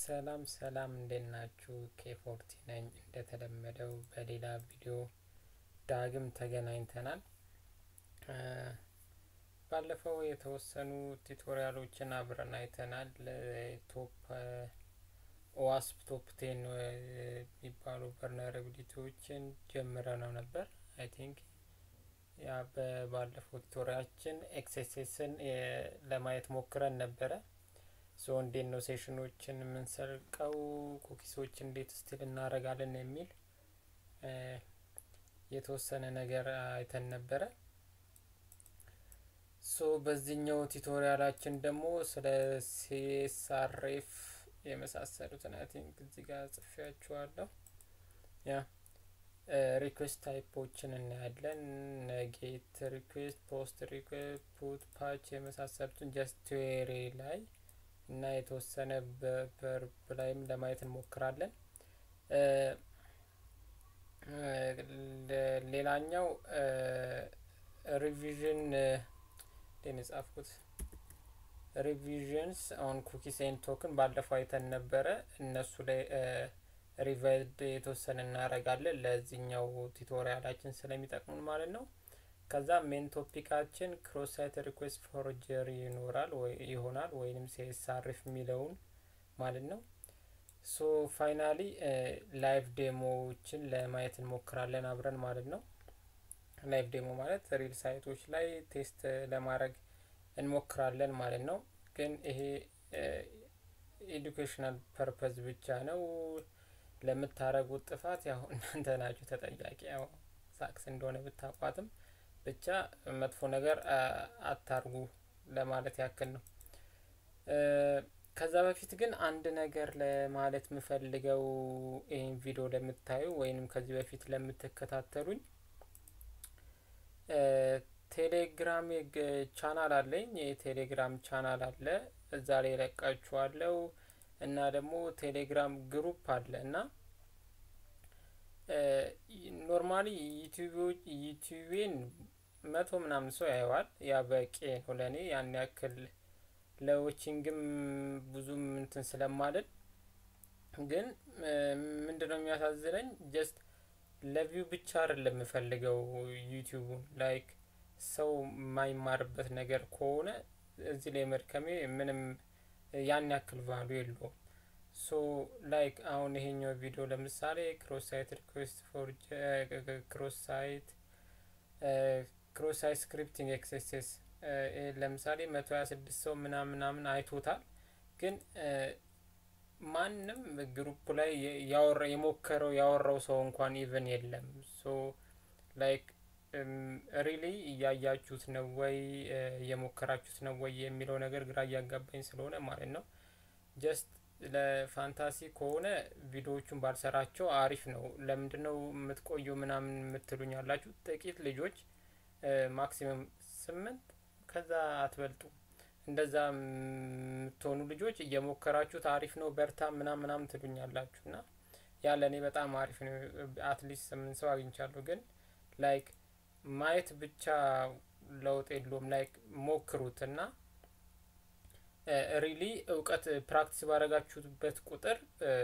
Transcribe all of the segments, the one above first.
ሰላም ሰላም እንዴት ናችሁ? ኬፎርቲ ነኝ። እንደተለመደው በሌላ ቪዲዮ ዳግም ተገናኝተናል። ባለፈው የተወሰኑ ቱቶሪያሎችን አብረን አይተናል። ቶፕ ኦዋስፕ ቶፕ ቴን የሚባሉ ቨርነራቢሊቲዎችን ጀምረነው ነበር። አይ ቲንክ ያ በባለፈው ቱቶሪያችን ኤክስኤስኤስን ለማየት ሞክረን ነበረ። ሶ እንዴት ነው ሴሽኖችን የምንሰርቀው፣ ኩኪሶች እንዴት ስቲል እናደርጋለን የሚል የተወሰነ ነገር አይተን ነበረ። ሶ በዚህኛው ቱቶሪያላችን ደግሞ ስለ ሲኤስአርኤፍ የመሳሰሉትን አይ ቲንክ እዚህ ጋር ጽፌያችኋለሁ። ያ ሪኩዌስት ታይፖችን እናያለን። ጌት ሪኩዌስት፣ ፖስት ሪኩዌስት፣ ፑት፣ ፓች የመሳሰሉትን ጀስት ቲዮሪ ላይ እና የተወሰነ በቨርብ ላይም ለማየት እንሞክራለን። ሌላኛው ሪቪዥን ን የጻፍኩት ሪቪዥንስ ኦን ኩኪስ ኤንድ ቶክን ባለፈው አይተን ነበረ። እነሱ ላይ ሪቫይድ የተወሰነ እናደርጋለን ለዚህኛው ቱቶሪያላችን ስለሚጠቅሙን ማለት ነው። ከዛ ሜን ቶፒካችን ክሮስ ሳይት ሪኩዌስት ፎርጀሪ ይኖራል ይሆናል ወይንም ሲኤስአርኤፍ የሚለውን ማለት ነው። ሶ ፋይናሊ ላይቭ ዴሞዎችን ለማየት እንሞክራለን አብረን ማለት ነው። ላይቭ ዴሞ ማለት ሪል ሳይቶች ላይ ቴስት ለማድረግ እንሞክራለን ማለት ነው። ግን ይሄ ኤዱኬሽናል ፐርፐዝ ብቻ ነው። ለምታረጉት ጥፋት ያው እናንተ ናችሁ ተጠያቂ። ያው ሳክስ እንደሆነ ብታቋትም ብቻ መጥፎ ነገር አታርጉ ለማለት ያክል ነው። ከዛ በፊት ግን አንድ ነገር ለማለት የምፈልገው ይህን ቪዲዮ ለምታዩ ወይንም ከዚህ በፊት ለምትከታተሉኝ ቴሌግራም ቻናል አለኝ። የቴሌግራም ቻናል አለ፣ እዛ ላይ ለቃችኋለው እና ደግሞ ቴሌግራም ግሩፕ አለ እና ኖርማሊ ዩቲዩቤን መቶ ምናምን ሰው ያየዋል። ያ በቂ ነው ለእኔ ያን ያክል ለዎቺንግም ብዙም እንትን ስለማልል፣ ግን ምንድነው የሚያሳዝነኝ ጀስት ለቪው ብቻ አይደለም የምፈልገው ዩቲዩቡን ላይክ ሰው የማይማርበት ነገር ከሆነ እዚህ ላይ መድከሜ ምንም ያን ያክል ቫሉ የለውም። ሶ ላይክ አሁን ይሄኛው ቪዲዮ ለምሳሌ ክሮስ ሳይት ሪኩዌስት ፎር ክሮስ ሳይት ክሮስ ሳይት ስክሪፕቲንግ ኤክስኤስኤስ ለምሳሌ መቶ ሀያ ስድስት ሰው ምናምን ምናምን አይቶታል። ግን ማንም ግሩፕ ላይ ያወራ የሞከረው ያወራው ሰው እንኳን ኢቨን የለም። ሶ ላይክ ሪሊ እያያችሁት ነው ወይ እየሞከራችሁት ነው ወይ የሚለው ነገር ግራ እያጋባኝ ስለሆነ ማለት ነው። ጀስት ለፋንታሲ ከሆነ ቪዲዮዎቹን ባልሰራቸው አሪፍ ነው። ለምንድን ነው የምትቆዩ ምናምን የምትሉኝ ያላችሁ ጥቂት ልጆች ማክሲመም ስምንት ከዛ አትበልጡ። እንደዛ የምትሆኑ ልጆች እየሞከራችሁት አሪፍ ነው በርታ ምናም ምናምን ትሉኛላችሁ እና ያ ለእኔ በጣም አሪፍ ነው። አትሊስት ስምንት ሰው አግኝቻለሁ። ግን ላይክ ማየት ብቻ ለውጥ የለውም። ላይክ ሞክሩት እና ሪሊ እውቀት ፕራክቲስ ባረጋችሁበት ቁጥር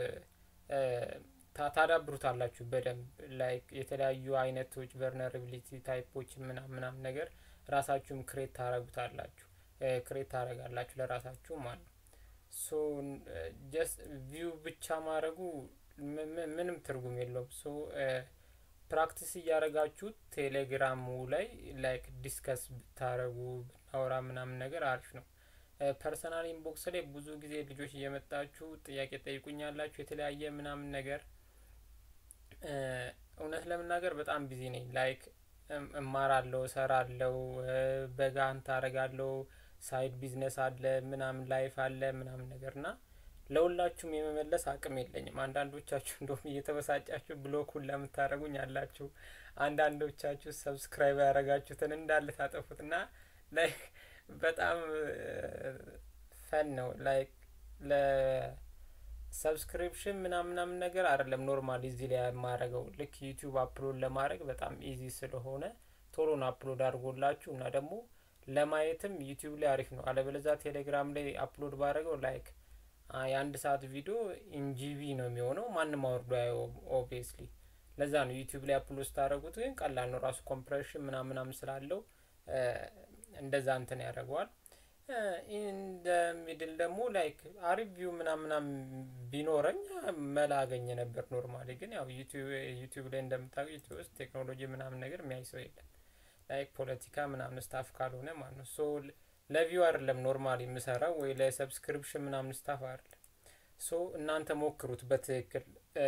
ታዳብሩታላችሁ በደንብ ላይክ የተለያዩ አይነቶች ቨርነራቢሊቲ ታይፖች ምናም ምናም ነገር ራሳችሁም ክሬት ታረጉታላችሁ ክሬት ታረጋላችሁ ለራሳችሁ ማለት ነው። ሶ ጀስት ቪው ብቻ ማድረጉ ምንም ትርጉም የለውም። ሶ ፕራክቲስ እያደረጋችሁት ቴሌግራሙ ላይ ላይክ ዲስከስ ብታረጉ ብናወራ ምናምን ነገር አሪፍ ነው። ፐርሰናል ኢንቦክስ ላይ ብዙ ጊዜ ልጆች እየመጣችሁ ጥያቄ ጠይቁኛላችሁ የተለያየ ምናምን ነገር እውነት ለመናገር በጣም ቢዚ ነኝ። ላይክ እማራለሁ፣ እሰራለሁ፣ በጋንት አረጋለሁ፣ ሳይድ ቢዝነስ አለ ምናምን ላይፍ አለ ምናምን ነገር እና ለሁላችሁም የመመለስ አቅም የለኝም። አንዳንዶቻችሁ እንደውም እየተበሳጫችሁ ብሎኩን ለምታደረጉኝ አላችሁ። አንዳንዶቻችሁ ሰብስክራይብ ያደረጋችሁትን እንዳለ ታጠፉት እና ላይክ በጣም ፈን ነው። ላይክ ለሰብስክሪፕሽን ምናምን ምናምን ነገር አይደለም ኖርማሊ እዚህ ላይ የማረገው ልክ ዩቲዩብ አፕሎድ ለማድረግ በጣም ኢዚ ስለሆነ ቶሎን አፕሎድ አድርጎላችሁ እና ደግሞ ለማየትም ዩቲዩብ ላይ አሪፍ ነው። አለበለዛ ቴሌግራም ላይ አፕሎድ ባደረገው ላይክ የአንድ ሰዓት ቪዲዮ ኢንጂቢ ነው የሚሆነው ማንም አውርዶ አየውም ኦብቪየስሊ ለዛ ነው ዩቲዩብ ላይ አፕሎድ ስታደረጉት ግን ቀላል ነው ራሱ ኮምፕሬሽን ምናምን ምናምን ስላለው እንደዛ እንትን ያደርገዋል ኢንደ ሚድል ደግሞ ላይክ አሪፍ ቪው ምናምናም ቢኖረኝ መላ አገኘ ነበር ኖርማሊ ግን ያው ዩቲዩብ ላይ እንደምታውቁ ዩቲዩብ ውስጥ ቴክኖሎጂ ምናምን ነገር የሚያይ ሰው የለም ላይክ ፖለቲካ ምናምን ስታፍ ካልሆነ ማለት ነው ሶ ለቪው አይደለም ኖርማሊ የምሰራው ወይ ለሰብስክሪፕሽን ምናምን ስታፍ አይደለም ሶ እናንተ ሞክሩት በትክክል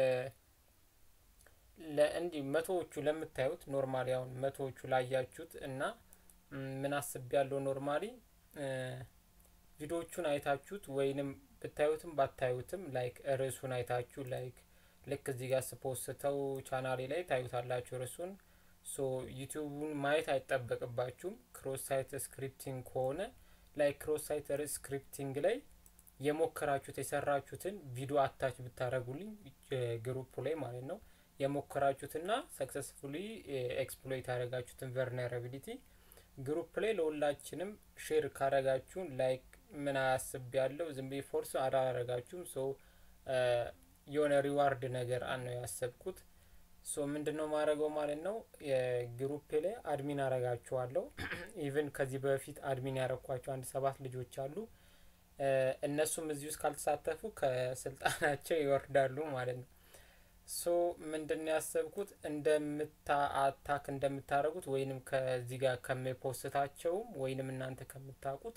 ለእንዲህ መቶዎቹ ለምታዩት ኖርማሊ አሁን መቶዎቹ ላያችሁት እና ምን አስብ ያለው ኖርማሊ ቪዲዮዎቹን አይታችሁት ወይንም ብታዩትም ባታዩትም ላይክ ርዕሱን አይታችሁ ላይክ ልክ እዚህ ጋር ስፖስተው ቻናሌ ላይ ታዩታላችሁ ርዕሱን ሶ ዩቲዩቡን ማየት አይጠበቅባችሁም ክሮስ ሳይት ስክሪፕቲንግ ከሆነ ላይክ ክሮስ ሳይት ስክሪፕቲንግ ላይ የሞከራችሁት የሰራችሁትን ቪዲዮ አታች ብታደረጉልኝ ግሩፕ ላይ ማለት ነው የሞከራችሁትና ሰክሰስፉሊ ኤክስፕሎይት ያደረጋችሁትን ቨርነራቢሊቲ ግሩፕ ላይ ለሁላችንም ሼር ካረጋችሁን ላይክ ምን አያስብ ያለው ዝም ብዬ ፎርስ አላረጋችሁም ሶ የሆነ ሪዋርድ ነገር አነው ያሰብኩት ሶ ምንድነው ማድረገው ማለት ነው የግሩፕ ላይ አድሚን አረጋችኋለሁ ኢቨን ከዚህ በፊት አድሚን ያረኳቸው አንድ ሰባት ልጆች አሉ እነሱም እዚህ ውስጥ ካልተሳተፉ ከስልጣናቸው ይወርዳሉ ማለት ነው ሶ ምንድን ያሰብኩት እንደምታ አታክ እንደምታደረጉት ወይንም ከዚህ ጋር ከሚፖስታቸውም ወይንም እናንተ ከምታውቁት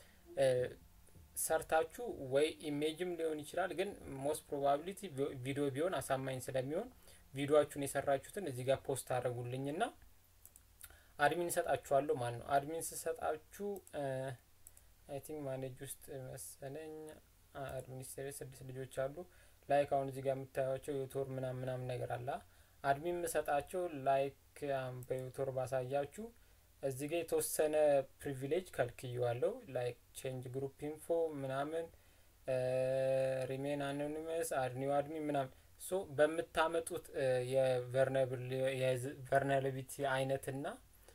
ሰርታችሁ ወይ ኢሜጅም ሊሆን ይችላል ግን ሞስት ፕሮባቢሊቲ ቪዲዮ ቢሆን አሳማኝ ስለሚሆን ቪዲዮችሁን የሰራችሁትን እዚህ ጋር ፖስት አድረጉልኝ ና አድሚን እሰጣችኋለሁ ማለት ነው አድሚን ስሰጣችሁ አይ ቲንክ ማኔጅ ውስጥ መሰለኝ አድሚኒስትሬት ስድስት ልጆች አሉ ላይክ አሁን እዚህ ጋር የምታዩቸው ዩቱር ምናም ምናምን ነገር አለ አድሚን የምሰጣቸው ላይክ በዩቱር ባሳያችሁ እዚህ ጋር የተወሰነ ፕሪቪሌጅ ከልክየዋለሁ ላይክ ቼንጅ ግሩፕ ኢንፎ ምናምን ሪሜን አኖኒመስ አድኒው አድሚን ምናምን ሶ በምታመጡት የቨርናቢሊቲ አይነትና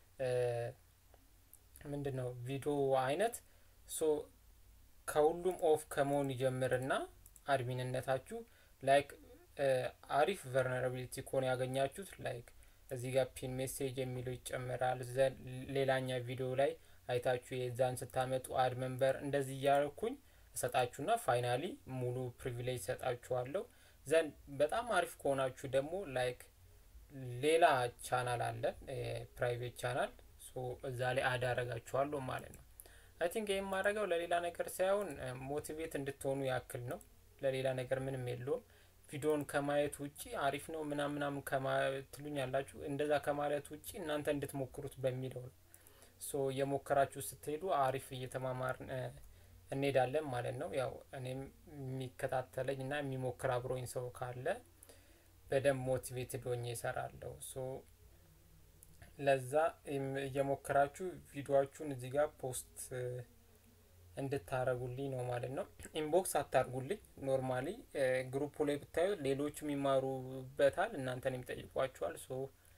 ምንድን ነው ቪዲዮ አይነት ሶ ከሁሉም ኦፍ ከመሆን ይጀምርና አድሚንነታችሁ ላይክ አሪፍ ቨርነራቢሊቲ ከሆነ ያገኛችሁት ላይክ እዚህ ጋር ፒን ሜሴጅ የሚለው ይጨመራል ዘን ሌላኛ ቪዲዮ ላይ አይታችሁ የዛን ስታመጡ አድ መንበር እንደዚህ እያልኩኝ እሰጣችሁና ፋይናሊ ሙሉ ፕሪቪሌጅ ሰጣችኋለሁ ዘን በጣም አሪፍ ከሆናችሁ ደግሞ ላይክ ሌላ ቻናል አለ ፕራይቬት ቻናል እዛ ላይ አድ አረጋችኋለሁ ማለት ነው አይ ቲንክ ይህም ማድረገው ለሌላ ነገር ሳይሆን ሞቲቬት እንድትሆኑ ያክል ነው ለሌላ ነገር ምንም የለውም ቪዲዮን ከማየት ውጪ አሪፍ ነው ምናም ምናምን ከማትሉኝ ያላችሁ እንደዛ ከማለት ውጪ እናንተ እንድትሞክሩት በሚለው ነው ሶ የሞከራችሁ ስትሄዱ አሪፍ እየተማማር እንሄዳለን ማለት ነው ያው እኔም የሚከታተለኝ እና የሚሞክር አብሮኝ ሰው ካለ በደንብ ሞቲቬትድ ሆኜ ይሰራለሁ ሶ ለዛ እየሞከራችሁ ቪዲዮችሁን እዚህ ጋር ፖስት እንድታረጉልኝ ነው ማለት ነው ኢንቦክስ አታርጉልኝ ኖርማሊ ግሩፑ ላይ ብታዩ ሌሎችም ይማሩበታል እናንተን የሚጠይቋችኋል ሶ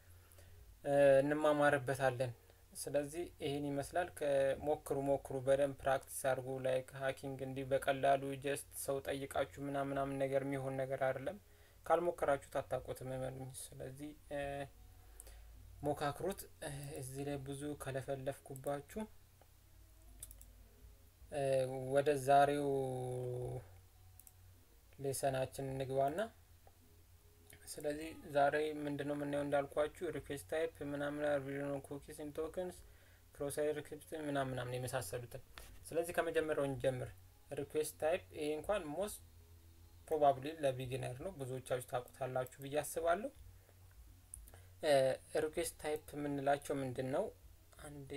እንማማርበታለን ስለዚህ ይህን ይመስላል ከሞክሩ ሞክሩ በደንብ ፕራክቲስ አድርጉ ላይክ ሀኪንግ እንዲህ በቀላሉ ጀስት ሰው ጠይቃችሁ ምናምን ምናምን ነገር የሚሆን ነገር አይደለም ካልሞከራችሁት አታውቁትም እመኑኝ ስለዚህ ሞካክሩት እዚህ ላይ ብዙ ከለፈለፍኩባችሁ ወደ ዛሬው ሌሰናችን እንግባና ስለዚህ ዛሬ ምንድነው የምናየው እንዳልኳችሁ ሪኩዌስት ታይፕ ምናምን ቪዲዮ ኩኪስ ኢን ቶክንስ ክሮሳይ ሪክሪፕት ምናምን ምናምን የመሳሰሉትን ስለዚህ ከመጀመሪያው እንጀምር ሪኩዌስት ታይፕ ይሄ እንኳን ሞስት ፕሮባብሊ ለቢጊነር ነው ብዙዎቻችሁ ታውቁታላችሁ ብዬ አስባለሁ ሪኩዌስት ታይፕ የምንላቸው ምንድን ነው አንዴ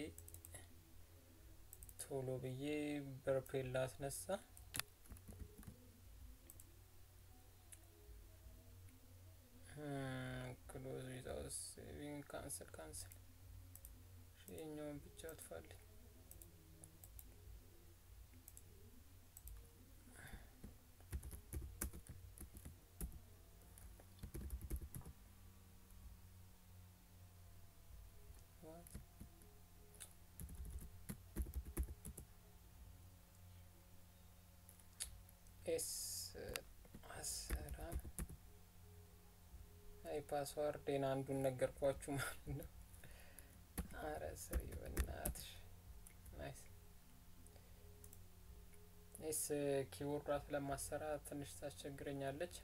ቶሎ ብዬ በርፔል ላስነሳ ክሎዝ ዊዛውት ሴቪንግ ካንስል ካንስል ይሄኛውን ብቻ አጥፋልኝ አይ ፓስዋርዴን አንዱን ነገርኳችሁ ማለት ነው። አረ ስሪ በናትሽ ናይስ ኔስ ኪቦርዷ ስለማሰራ ትንሽ ታስቸግረኛለች።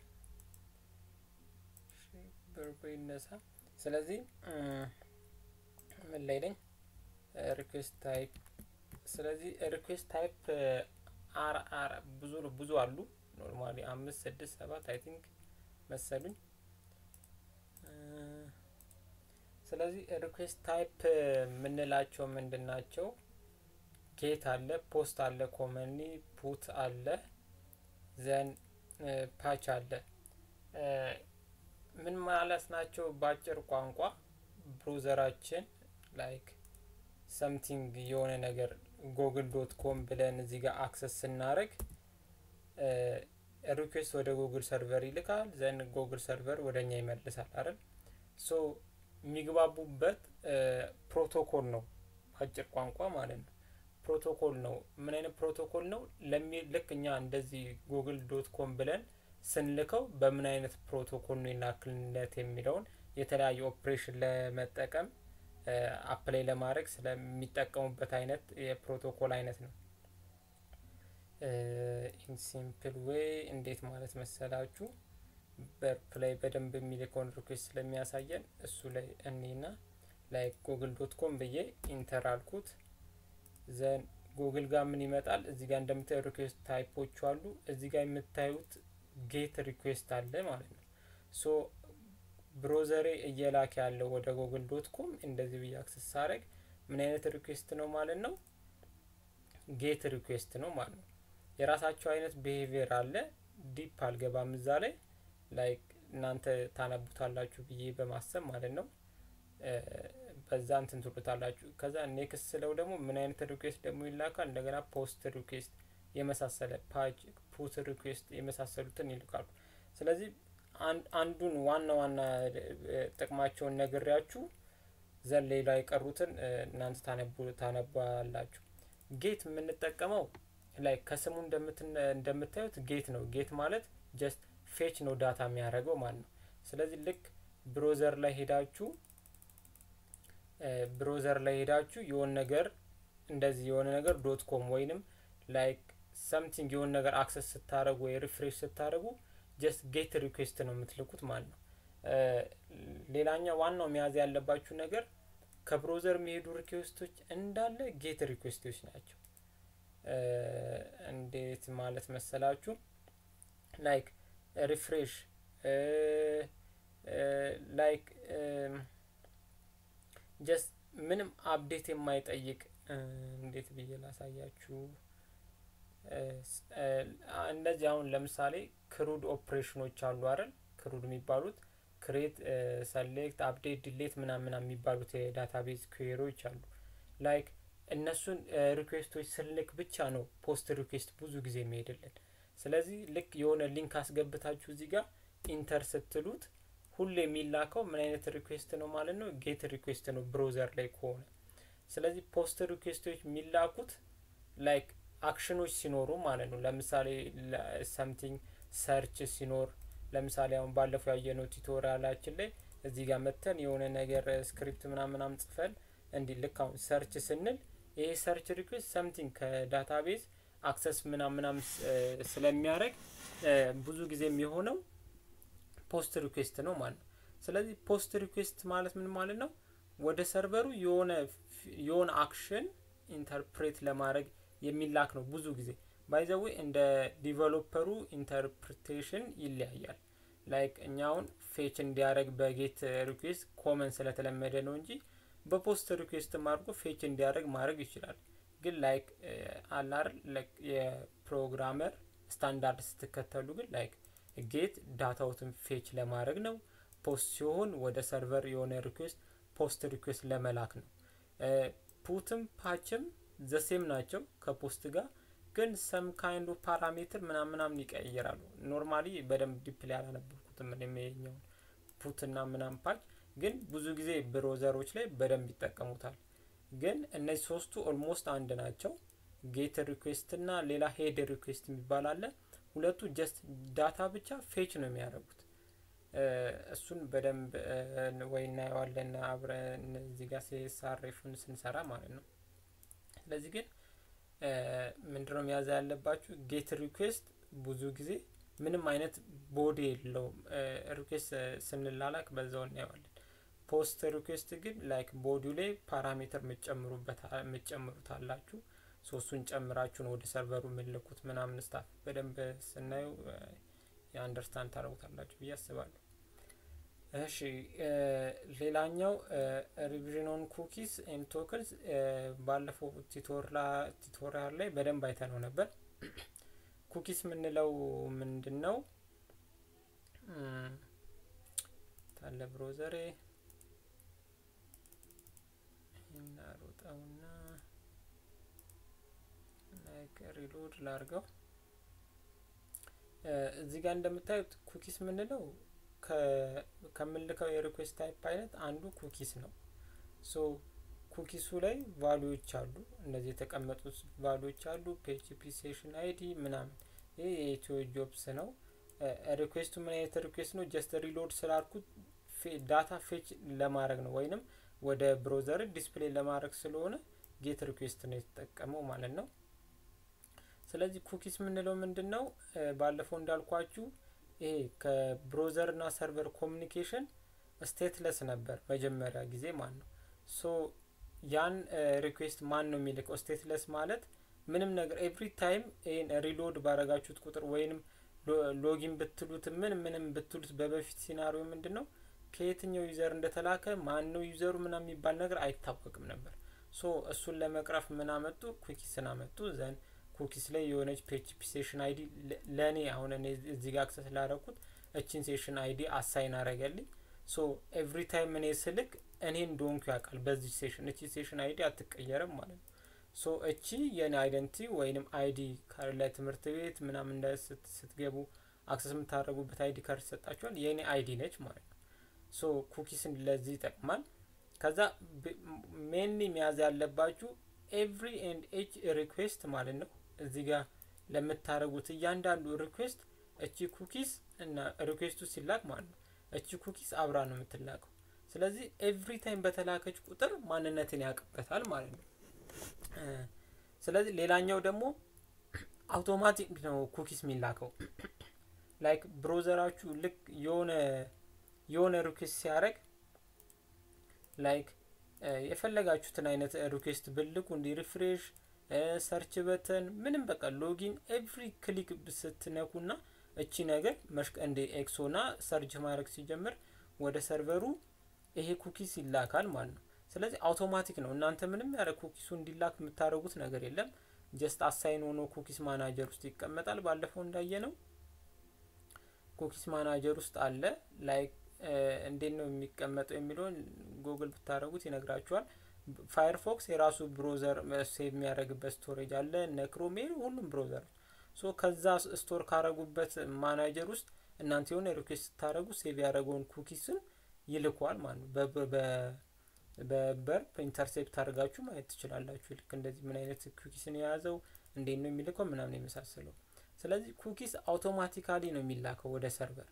በርቦ ይነሳ። ስለዚህ ምን ላይ ነኝ? ሪኩዌስት ታይፕ ስለዚህ ሪኩዌስት ታይፕ አር አር ብዙ ብዙ አሉ። ኖርማሊ አምስት ስድስት ሰባት አይ ቲንክ መሰሉኝ። ስለዚህ ሪኩዌስት ታይፕ የምንላቸው ምንድን ናቸው? ጌት አለ፣ ፖስት አለ፣ ኮመኒ ፑት አለ፣ ዘን ፓች አለ። ምን ማለት ናቸው? በአጭር ቋንቋ ብሮዘራችን ላይክ ሰምቲንግ የሆነ ነገር ጎግል ዶት ኮም ብለን እዚህ ጋር አክሰስ ስናደርግ ሪኩዌስት ወደ ጉግል ሰርቨር ይልካል። ዘን ጉግል ሰርቨር ወደ እኛ ይመልሳል አይደል? ሶ የሚግባቡበት ፕሮቶኮል ነው፣ አጭር ቋንቋ ማለት ነው። ፕሮቶኮል ነው። ምን አይነት ፕሮቶኮል ነው? ልክ እኛ እንደዚህ ጉግል ዶት ኮም ብለን ስንልከው በምን አይነት ፕሮቶኮል ነው ይላክልነት የሚለውን የተለያዩ ኦፕሬሽን ለመጠቀም አፕላይ ለማድረግ ስለሚጠቀሙበት አይነት የፕሮቶኮል አይነት ነው። ኢን ሲምፕል ዌይ እንዴት ማለት መሰላችሁ? በርፕ ላይ በደንብ የሚልከውን ሪኩዌስት ስለሚያሳየን እሱ ላይ እኔና ላይ ጉግል ዶት ኮም ብዬ ኢንተር አልኩት። ዘን ጉግል ጋር ምን ይመጣል? እዚህ ጋር እንደምታዩ ሪኩዌስት ታይፖቹ አሉ። እዚህ ጋር የምታዩት ጌት ሪኩዌስት አለ ማለት ነው። ሶ ብሮዘሬ እየላክ ያለው ወደ ጉግል ዶት ኮም እንደዚህ ብዬ አክሰስ ሳረግ ምን አይነት ሪኩዌስት ነው ማለት ነው? ጌት ሪኩዌስት ነው ማለት ነው። የራሳቸው አይነት ቢሄቪየር አለ። ዲፕ አልገባም እዛ ላይ ላይክ እናንተ ታነቡታላችሁ ብዬ በማሰብ ማለት ነው። በዛ እንትን ትሉታላችሁ። ከዛ ኔክስት ስለው ደግሞ ምን አይነት ሪኩዌስት ደግሞ ይላካል። እንደገና ፖስት ሪኩዌስት የመሳሰለ ፓጅ ፑት ሪኩዌስት የመሳሰሉትን ይልካሉ። ስለዚህ አንዱን ዋና ዋና ጥቅማቸውን ነግሬያችሁ ዘን ሌላ የቀሩትን እናንተ ታነባላችሁ። ጌት የምንጠቀመው ላይ ከስሙ እንደምታዩት ጌት ነው። ጌት ማለት ጀስት ፌች ነው ዳታ የሚያደርገው ማለት ነው። ስለዚህ ልክ ብሮዘር ላይ ሄዳችሁ ብሮዘር ላይ ሄዳችሁ የሆነ ነገር እንደዚህ የሆነ ነገር ዶት ኮም ወይንም ላይክ ሰምቲንግ የሆነ ነገር አክሰስ ስታደረጉ ወይ ሪፍሬሽ ስታደረጉ ጀስት ጌት ሪኩዌስት ነው የምትልኩት ማለት ነው። ሌላኛው ዋናው መያዝ ያለባችሁ ነገር ከብሮዘር የሚሄዱ ሪኩዌስቶች እንዳለ ጌት ሪኩዌስቶች ናቸው። እንዴት ማለት መሰላችሁ? ላይክ ሪፍሬሽ ላይክ ጀስት ምንም አፕዴት የማይጠይቅ እንዴት ብዬ ላሳያችሁ? እንደዚህ አሁን ለምሳሌ ክሩድ ኦፕሬሽኖች አሉ አይደል? ክሩድ የሚባሉት ክሬት፣ ሰሌክት፣ አፕዴት፣ ዲሌት ምናምን የሚባሉት የዳታቤዝ ኩዌሪዎች አሉ። ላይክ እነሱን ሪኩዌስቶች ስልክ ብቻ ነው ፖስት ሪኩዌስት ብዙ ጊዜ የሚሄድልን። ስለዚህ ልክ የሆነ ሊንክ አስገብታችሁ እዚህ ጋር ኢንተር ስትሉት ሁሌ የሚላከው ምን አይነት ሪኩዌስት ነው ማለት ነው? ጌት ሪኩዌስት ነው ብሮዘር ላይ ከሆነ። ስለዚህ ፖስት ሪኩዌስቶች የሚላኩት ላይክ አክሽኖች ሲኖሩ ማለት ነው። ለምሳሌ ሰምቲንግ ሰርች ሲኖር ለምሳሌ አሁን ባለፈው ያየነው ቱቶሪያላችን ላይ እዚህ ጋር መተን የሆነ ነገር ስክሪፕት ምናምናም ጽፈን እንዲህ ልክ አሁን ሰርች ስንል ይሄ ሰርች ሪኩዌስት ሰምቲንግ ከዳታቤዝ አክሰስ ምናምናም ስለሚያደርግ ብዙ ጊዜ የሚሆነው ፖስት ሪኩዌስት ነው ማለት ነው። ስለዚህ ፖስት ሪኩዌስት ማለት ምን ማለት ነው? ወደ ሰርቨሩ የሆነ የሆነ አክሽን ኢንተርፕሬት ለማድረግ የሚላክ ነው ብዙ ጊዜ ባይዘዌ እንደ ዲቨሎፐሩ ኢንተርፕሬቴሽን ይለያያል። ላይክ እኛ አሁን ፌች እንዲያደርግ በጌት ሪኩዌስት ኮመን ስለተለመደ ነው እንጂ በፖስት ሪኩዌስት አድርጎ ፌች እንዲያደርግ ማድረግ ይችላል። ግን ላይክ አላር የፕሮግራመር ስታንዳርድ ስትከተሉ ግን ላይክ ጌት ዳታዎትን ፌች ለማድረግ ነው። ፖስት ሲሆን ወደ ሰርቨር የሆነ ሪኩዌስት ፖስት ሪኩዌስት ለመላክ ነው። ፑትም ፓችም ዘሴም ናቸው ከፖስት ጋር ግን ሰም ካይንዱ ፓራሜትር ምናምን ምናምን ይቀይራሉ። ኖርማሊ በደንብ ዲፕሊ ያላነበብኩትም የሚኛውን ፑትና ምናምን ፓች ግን ብዙ ጊዜ ብሮዘሮች ላይ በደንብ ይጠቀሙታል። ግን እነዚህ ሶስቱ ኦልሞስት አንድ ናቸው። ጌት ሪኩዌስት እና ሌላ ሄድ ሪኩዌስት የሚባል አለ። ሁለቱ ጀስት ዳታ ብቻ ፌች ነው የሚያደርጉት። እሱን በደንብ ወይ እናየዋለን አብረን እዚህ ጋር ሲሳሬፉን ስንሰራ ማለት ነው። ስለዚህ ግን ምንድነው መያዝ ያለባችሁ ጌት ሪኩዌስት ብዙ ጊዜ ምንም አይነት ቦዲ የለውም። ሪኩዌስት ስንላላክ በዛው እናየዋለን። ፖስት ሪኩዌስት ግን ላይክ ቦዲው ላይ ፓራሜትር የምትጨምሩበት የምትጨምሩት አላችሁ። ሶስቱን ጨምራችሁን ወደ ሰርቨሩ የምልኩት ምናምን ስታፍ በደንብ ስናየው የአንደርስታንድ ታደርጉታላችሁ ብዬ አስባለሁ። እሺ ሌላኛው ሪቪዥን ኦን ኩኪስ ኤንድ ቶክንስ ባለፈው ቲቶሪያል ላይ በደንብ አይተነው ነበር። ኩኪስ የምንለው ምንድን ነው? ታለ ብሮዘሬ እናሮጠውና ላይክ ሪሎድ ላርገው። እዚህ ጋር እንደምታዩት ኩኪስ የምንለው ከምንልከው የሪኩዌስት ታይፕ አይነት አንዱ ኩኪስ ነው። ሶ ኩኪሱ ላይ ቫሉዎች አሉ። እነዚህ የተቀመጡት ቫሉዎች አሉ። ፒኤችፒ ሴሽን አይዲ ምናምን። ይህ የኢትዮ ጆብስ ነው። ሪኩዌስቱ ምን አይነት ሪኩዌስት ነው? ጀስት ሪሎድ ስላልኩት ዳታ ፌች ለማድረግ ነው ወይንም ወደ ብሮዘር ዲስፕሌይ ለማድረግ ስለሆነ ጌት ሪኩዌስት ነው የተጠቀመው ማለት ነው። ስለዚህ ኩኪስ የምንለው ምንድን ነው? ባለፈው እንዳልኳችሁ ይሄ ከብሮዘር እና ሰርቨር ኮሚኒኬሽን ስቴትለስ ነበር መጀመሪያ ጊዜ ማለት ነው። ሶ ያን ሪኩዌስት ማን ነው የሚልከው? ስቴትለስ ማለት ምንም ነገር ኤቭሪ ታይም ይህን ሪሎድ ባረጋችሁት ቁጥር ወይንም ሎጊን ብትሉት ምን ምንም ብትሉት በበፊት ሲናሪዮ ምንድን ነው ከየትኛው ዩዘር እንደተላከ ማን ነው ዩዘሩ ምናምን የሚባል ነገር አይታወቅም ነበር። ሶ እሱን ለመቅረፍ ምን አመጡ? ኩኪስን አመጡ። ዘን ኩኪስ ላይ የሆነች ፒኤችፒ ሴሽን አይዲ ለእኔ አሁን እኔ እዚህ ጋር አክሰስ ላደረኩት እችን ሴሽን አይዲ አሳይን አረገልኝ። ሶ ኤቭሪ ታይም እኔ ስልክ እኔ እንደሆንኩ ያውቃል በዚህ ሴሽን እቺ ሴሽን አይዲ አትቀየርም ማለት ነው። ሶ እቺ የኔ አይደንቲ ወይንም አይዲ ለትምህርት ቤት ምናምን እንደ ስትገቡ አክሰስ የምታደርጉበት አይዲ ካርድ ይሰጣችኋል። የኔ አይዲ ነች ማለት ነው። ሶ ኩኪስን ለዚህ ይጠቅማል። ከዛ ሜንሊ መያዝ ያለባችሁ ኤቭሪ ኤንድ ኤች ሪኩዌስት ማለት ነው። እዚህ ጋር ለምታደርጉት እያንዳንዱ ሪኩዌስት እቺ ኩኪስ እና ሪኩዌስቱ ሲላክ ማለት ነው እቺ ኩኪስ አብራ ነው የምትላከው። ስለዚህ ኤቭሪ ታይም በተላከች ቁጥር ማንነትን ያውቅበታል ማለት ነው። ስለዚህ ሌላኛው ደግሞ አውቶማቲክ ነው ኩኪስ የሚላከው ላይክ ብሮዘራችሁ ልክ የሆነ የሆነ ሪኩዌስት ሲያደርግ ላይክ የፈለጋችሁትን አይነት ሪኩዌስት ብልኩ እንዲ ሪፍሬሽ ሰርች በተን ምንም በቃ ሎጊን ኤቭሪ ክሊክ ስትነኩና እቺ ነገር መሽቀ እንደ ኤክሶና ሰርች ማድረግ ሲጀምር ወደ ሰርቨሩ ይሄ ኩኪስ ይላካል ማለት ነው። ስለዚህ አውቶማቲክ ነው። እናንተ ምንም ያለ ኩኪሱ እንዲላክ የምታደርጉት ነገር የለም። ጀስት አሳይን ሆኖ ኩኪስ ማናጀር ውስጥ ይቀመጣል። ባለፈው እንዳየ ነው ኩኪስ ማናጀር ውስጥ አለ። ላይክ እንዴት ነው የሚቀመጠው የሚለውን ጉግል ብታደረጉት ይነግራችኋል። ፋየርፎክስ የራሱ ብሮዘር ሴቭ የሚያደርግበት ስቶሬጅ አለ። እነ ክሮም ሁሉም ብሮዘር ሶ ከዛ ስቶር ካረጉበት ማናጀር ውስጥ እናንተ የሆነ ሪኩዌስት ስታደረጉ ሴቭ ያደረገውን ኩኪስን ይልኳል ማለት ነው። በበርፕ ኢንተርሴፕት አድርጋችሁ ማየት ትችላላችሁ። ልክ እንደዚህ ምን አይነት ኩኪስን የያዘው እንዴት ነው የሚልከው ምናምን የመሳሰለው። ስለዚህ ኩኪስ አውቶማቲካሊ ነው የሚላከው ወደ ሰርቨር።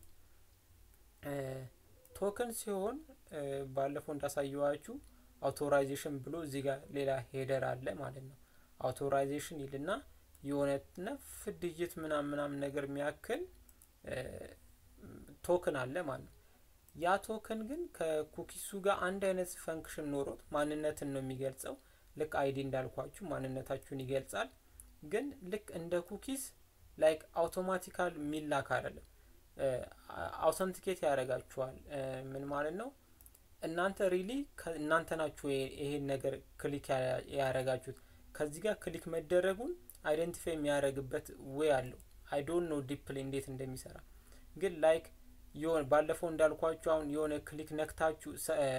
ቶክን ሲሆን ባለፈው እንዳሳየዋችሁ አውቶራይዜሽን ብሎ እዚህ ጋር ሌላ ሄደር አለ ማለት ነው። አውቶራይዜሽን ይልና የሆነ ነፍ ዲጂት ምናምን ምናምን ነገር የሚያክል ቶክን አለ ማለት ነው። ያ ቶክን ግን ከኩኪሱ ጋር አንድ አይነት ፈንክሽን ኖሮት ማንነትን ነው የሚገልጸው። ልክ አይዲ እንዳልኳችሁ ማንነታችሁን ይገልጻል። ግን ልክ እንደ ኩኪስ ላይክ አውቶማቲካል የሚላክ አይደለም። አውተንቲኬት ያደርጋችኋል። ምን ማለት ነው? እናንተ ሪሊ እናንተ ናችሁ ይሄን ነገር ክሊክ ያደረጋችሁት። ከዚህ ጋር ክሊክ መደረጉን አይደንቲፋይ የሚያደርግበት ዌይ አለው። አይ ዶንት ኖ ዲፕሊ እንዴት እንደሚሰራ ግን ላይክ የሆነ ባለፈው እንዳልኳችሁ አሁን የሆነ ክሊክ ነክታችሁ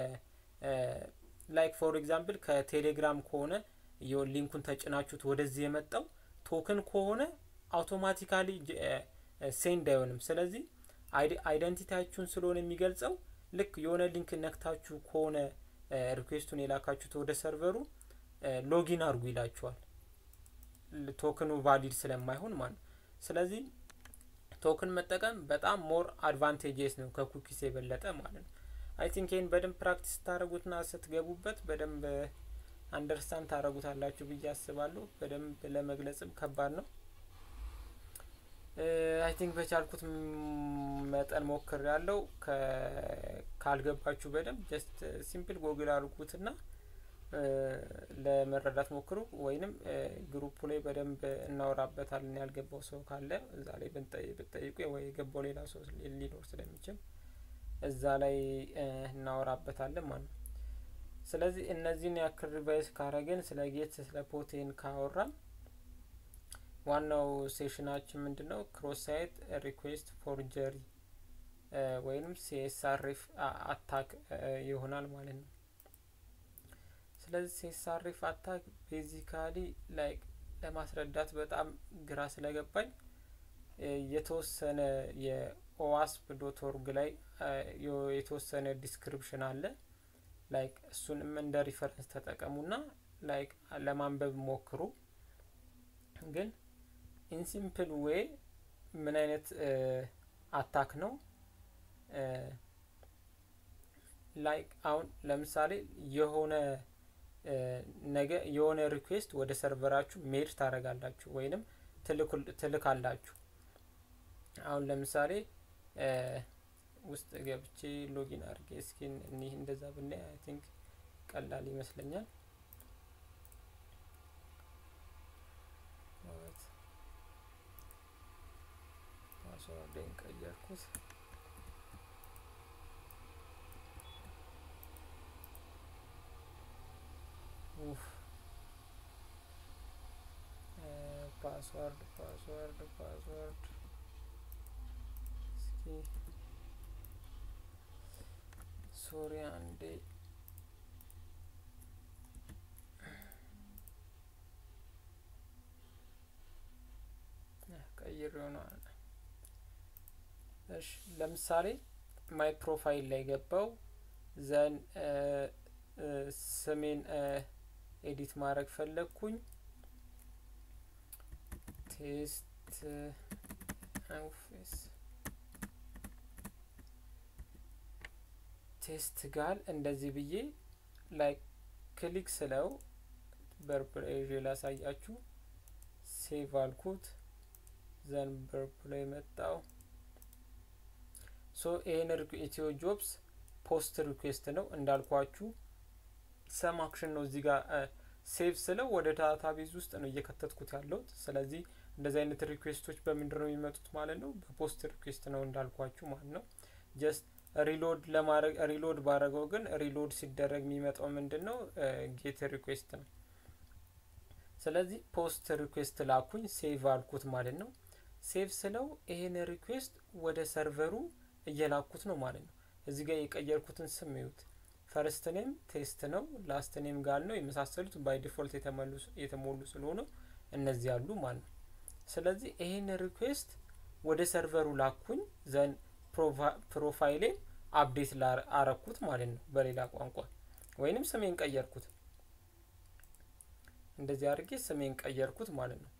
ላይክ ፎር ኤግዛምፕል ከቴሌግራም ከሆነ ሊንኩን ተጭናችሁት ወደዚህ የመጣው ቶክን ከሆነ አውቶማቲካሊ ሴንድ አይሆንም። ስለዚህ አይደንቲቲያችሁን ስለሆነ የሚገልጸው ልክ የሆነ ሊንክ ነክታችሁ ከሆነ ሪኩዌስቱን የላካችሁት ወደ ሰርቨሩ ሎጊን አድርጉ ይላችኋል። ቶክኑ ቫሊድ ስለማይሆን ማለት ነው። ስለዚህ ቶክን መጠቀም በጣም ሞር አድቫንቴጅስ ነው ከኩኪስ የበለጠ ማለት ነው። አይ ቲንክ ይህን በደንብ ፕራክቲስ ስታደረጉትና ስትገቡበት በደንብ አንደርስታንድ ታደረጉታላችሁ ብዬ አስባለሁ። በደንብ ለመግለጽም ከባድ ነው። አይ ቲንክ በቻልኩት መጠን ሞክር ያለው ካልገባችሁ በደንብ ጀስት ሲምፕል ጎግል አድርጉትና ለመረዳት ሞክሩ። ወይንም ግሩፑ ላይ በደንብ እናወራበታለን። ያልገባው ሰው ካለ እዛ ላይ ብትጠይቁ ወይ የገባው ሌላ ሰው ሊኖር ስለሚችል እዛ ላይ እናወራበታለን ማለት ነው። ስለዚህ እነዚህን ያክል ሪቫይስ ካረግን ስለ ጌት ስለ ፖቴን ካወራን ዋናው ሴሽናችን ምንድን ነው? ክሮስ ሳይት ሪኩዌስት ፎርጀሪ ወይንም ሲኤስአርኤፍ አታክ ይሆናል ማለት ነው። ስለዚህ ሲኤስአርኤፍ አታክ ቤዚካሊ ላይክ ለማስረዳት በጣም ግራ ስለገባኝ የተወሰነ የኦዋስፕ ዶት ኦርግ ላይ የተወሰነ ዲስክሪፕሽን አለ። ላይክ እሱንም እንደ ሪፈረንስ ተጠቀሙና ላይክ ለማንበብ ሞክሩ። ግን ኢንሲምፕል ዌይ ምን አይነት አታክ ነው? ላይክ አሁን ለምሳሌ የሆነ ነገ የሆነ ሪኩዌስት ወደ ሰርቨራችሁ ሜድ ታደርጋላችሁ ወይንም ትልካላችሁ። አሁን ለምሳሌ ውስጥ ገብቼ ሎጊን አድርጌ እስኪ እኒህ እንደዛ ብናይ አይ ቲንክ ቀላል ይመስለኛል። ፓስወርዴን ቀየርኩት። ፓስወርድ ፓስወርድ ፓስወርድ እስኪ ሶሪ አንዴ ቀይር ይሆናል። እሺ ለምሳሌ ማይ ፕሮፋይል ላይ ገባው ዘን ስሜን ኤዲት ማድረግ ፈለግኩኝ ቴስት ኦፊስ ቴስት ጋር እንደዚህ ብዬ ላይ ክሊክ ስለው በርፕል ላሳያችሁ ሴቭ አልኩት ዘን በርፕል መጣው ሶ ይሄን ኢትዮ ጆብስ ፖስት ሪኩዌስት ነው እንዳልኳችሁ ሰም አክሽን ነው እዚህ ጋር ሴቭ ስለው ወደ ዳታቤዝ ውስጥ ነው እየከተትኩት ያለሁት ስለዚህ እንደዚህ አይነት ሪኩዌስቶች በምንድን ነው የሚመጡት ማለት ነው በፖስት ሪኩዌስት ነው እንዳልኳችሁ ማለት ነው ጀስት ሪሎድ ለማድረግ ሪሎድ ባረገው ግን ሪሎድ ሲደረግ የሚመጣው ምንድን ነው ጌት ሪኩዌስት ነው ስለዚህ ፖስት ሪኩዌስት ላኩኝ ሴቭ አልኩት ማለት ነው ሴቭ ስለው ይሄን ሪኩዌስት ወደ ሰርቨሩ እየላኩት ነው ማለት ነው እዚህ ጋር የቀየርኩትን ስም ይዩት ፈርስት ኔም ቴስት ነው ላስት ኔም ጋር ነው የመሳሰሉት ባይ ዲፎልት የተሞሉ ስለሆነ እነዚህ ያሉ ማለት ነው ስለዚህ ይሄን ሪኩዌስት ወደ ሰርቨሩ ላኩኝ ዘን ፕሮፋይሌ አፕዴት አረኩት ማለት ነው በሌላ ቋንቋ ወይንም ስሜን ቀየርኩት እንደዚህ አድርጌ ስሜን ቀየርኩት ማለት ነው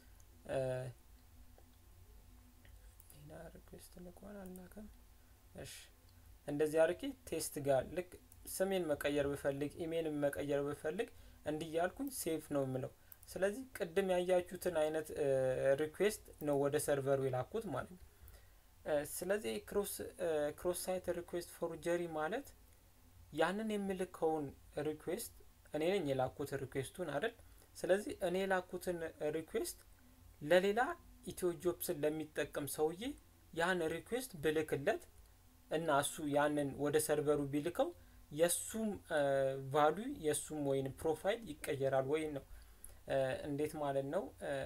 ሌላ ሪኩዌስት ልኳን አላከም እሺ እንደዚህ አድርጌ ቴስት ጋር ልክ ስሜን መቀየር ብፈልግ ኢሜይልን መቀየር ብፈልግ እንዲያልኩኝ ሴፍ ነው የምለው ስለዚህ ቅድም ያያችሁትን አይነት ሪኩዌስት ነው ወደ ሰርቨሩ የላኩት ማለት ነው ስለዚህ ክሮስ ሳይት ሪኩዌስት ፎርጀሪ ማለት ያንን የምልከውን ሪኩዌስት እኔ ነኝ የላኩት ሪኩዌስቱን አይደል ስለዚህ እኔ የላኩትን ሪኩዌስት ለሌላ ኢትዮ ጆብስን ለሚጠቀም ሰውዬ ያን ሪኩዌስት ብልክለት እና እሱ ያንን ወደ ሰርቨሩ ቢልከው የእሱም ቫሉ የእሱም ወይም ፕሮፋይል ይቀየራል ወይ ነው እንዴት ማለት ነው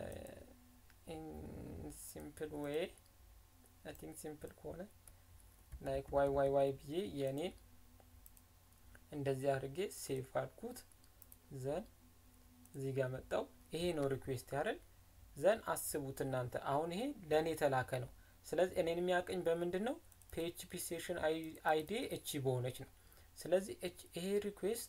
ሲምፕል ዌይ አይ ቲንክ ሲምፕል ከሆነ ላይክ ዋይ ዋይ ዋይ ብዬ የኔን እንደዚህ አድርጌ ሴቭ አልኩት ዘን እዚህ ጋር መጣው ይሄ ነው ሪኩዌስት ያደል ዘን አስቡት እናንተ አሁን ይሄ ለእኔ የተላከ ነው ስለዚህ እኔን የሚያቀኝ በምንድን ነው ፒኤችፒ ሴሽን አይዲ እቺ በሆነች ነው ስለዚህ ይሄ ሪኩዌስት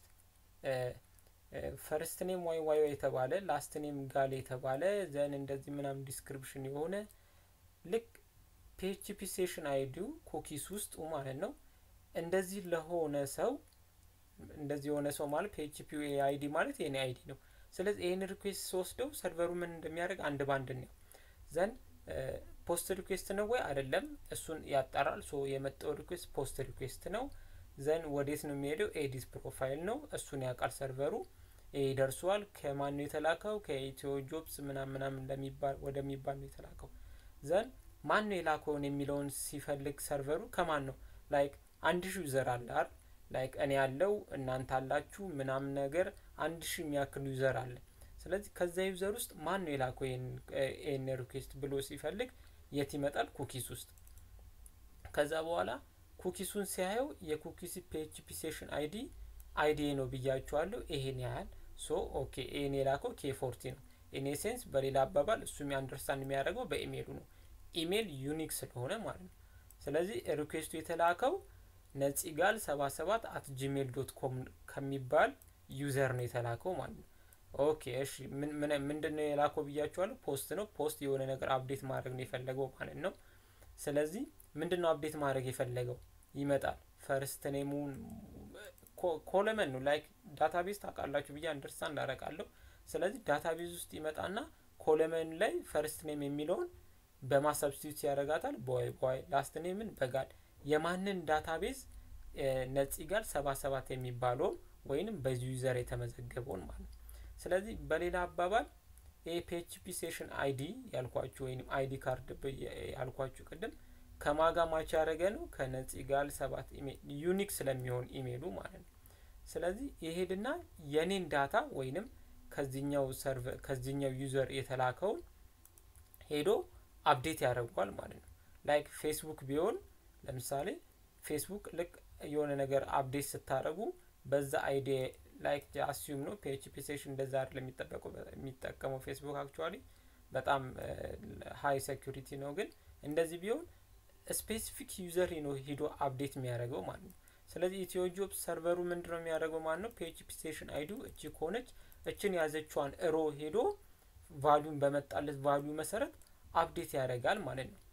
ፈርስት ኔም ዋይ ዋይ የተባለ ላስት ኔም ጋል የተባለ ዘን እንደዚህ ምናምን ዲስክሪፕሽን የሆነ ልክ ፒኤችፒ ሴሽን አይዲው ኩኪስ ውስጥ ማለት ነው እንደዚህ ለሆነ ሰው እንደዚህ የሆነ ሰው ማለት ፒኤችፒ አይዲ ማለት የኔ አይዲ ነው። ስለዚህ ይህን ሪኩዌስት ስወስደው ሰርቨሩ ምን እንደሚያደርግ አንድ ባንድ ነው ዘንድ ፖስት ሪኩዌስት ነው ወይ አይደለም፣ እሱን ያጣራል። ሶ የመጣው ሪኩዌስት ፖስት ሪኩዌስት ነው። ዘን ወዴት ነው የሚሄደው? ኤዲስ ፕሮፋይል ነው። እሱን ያውቃል ሰርቨሩ። ይሄ ደርሷል። ከማን ነው የተላከው? ከኢትዮ ጆብስ ምናምን ምናምን እንደሚባል ወደሚባል ነው የተላከው። ዘን ማን ነው የላከውን የሚለውን ሲፈልግ ሰርቨሩ ከማን ነው ላይክ አንድ ሺ ዩዘር አለ አይደል? ላይክ እኔ ያለው እናንተ አላችሁ ምናምን ነገር አንድ ሺ የሚያክል ዩዘር አለ። ስለዚህ ከዛ ዩዘር ውስጥ ማን ነው የላከው ይህን ሪኩዌስት ብሎ ሲፈልግ የት ይመጣል? ኩኪስ ውስጥ። ከዛ በኋላ ኩኪሱን ሲያየው የኩኪስ ፒኤችፒ ሴሽን አይዲ አይዲ ነው ብያችኋለሁ። ይሄን ያህል ሶ ኦኬ ይሄን የላከው ኬ ፎርቲ ነው። ኢን ሴንስ በሌላ አባባል እሱ አንደርስታንድ የሚያደርገው በኢሜይሉ ነው። ኢሜይል ዩኒክ ስለሆነ ማለት ነው። ስለዚህ ሪኩዌስቱ የተላከው ነጺጋል ሰባ ሰባት አት ጂሜል ዶት ኮም ከሚባል ዩዘር ነው የተላከው ማለት ነው። ኦኬ እሺ፣ ምንድን ነው የላከው ብያችኋለሁ። ፖስት ነው። ፖስት የሆነ ነገር አፕዴት ማድረግ ነው የፈለገው ማለት ነው። ስለዚህ ምንድን ነው አፕዴት ማድረግ የፈለገው ይመጣል። ፈርስት ኔሙን ኮለመን ነው ላይክ ዳታቤዝ ታውቃላችሁ ብዬ አንደርስታንድ አደርጋለሁ። ስለዚህ ዳታቤዝ ውስጥ ይመጣና ኮለመን ላይ ፈርስት ኔም የሚለውን በማሰብስቲዩት ያደርጋታል። ቦይ ቦይ ላስት ኔምን በጋድ የማንን ዳታቤዝ ነጺ ጋር ሰባ ሰባት የሚባለውን ወይንም በዚህ ዩዘር የተመዘገበውን ማለት ነው። ስለዚህ በሌላ አባባል ይህ ፒኤችፒ ሴሽን አይዲ ያልኳችሁ ወይንም አይዲ ካርድ ያልኳችሁ ቅድም ከማጋ ማች ያደረገ ነው ከነጺ ጋር ሰባት ኢሜል ዩኒክ ስለሚሆን ኢሜሉ ማለት ነው። ስለዚህ ይሄድና የኔን ዳታ ወይንም ከዚህኛው ሰርቨር ከዚህኛው ዩዘር የተላከውን ሄዶ አፕዴት ያደርጓል ማለት ነው። ላይክ ፌስቡክ ቢሆን ለምሳሌ ፌስቡክ ልክ የሆነ ነገር አፕዴት ስታደረጉ በዛ አይዲ ላይክ አስዩም ነው ፒኤችፒ ሴሽን እንደዛ አይደለም የሚጠበቀው የሚጠቀመው ፌስቡክ አክቹዋሊ በጣም ሀይ ሴኩሪቲ ነው። ግን እንደዚህ ቢሆን ስፔሲፊክ ዩዘር ነው ሂዶ አፕዴት የሚያደርገው ማለት ነው። ስለዚህ ኢትዮ ጆብ ሰርቨሩ ምንድን ነው የሚያደርገው ማለት ነው። ፒኤችፒ ስቴሽን አይዲ እቺ ከሆነች እችን ያዘችዋን እሮ ሄዶ ቫሉን በመጣለት ቫሉ መሰረት አፕዴት ያደርጋል ማለት ነው።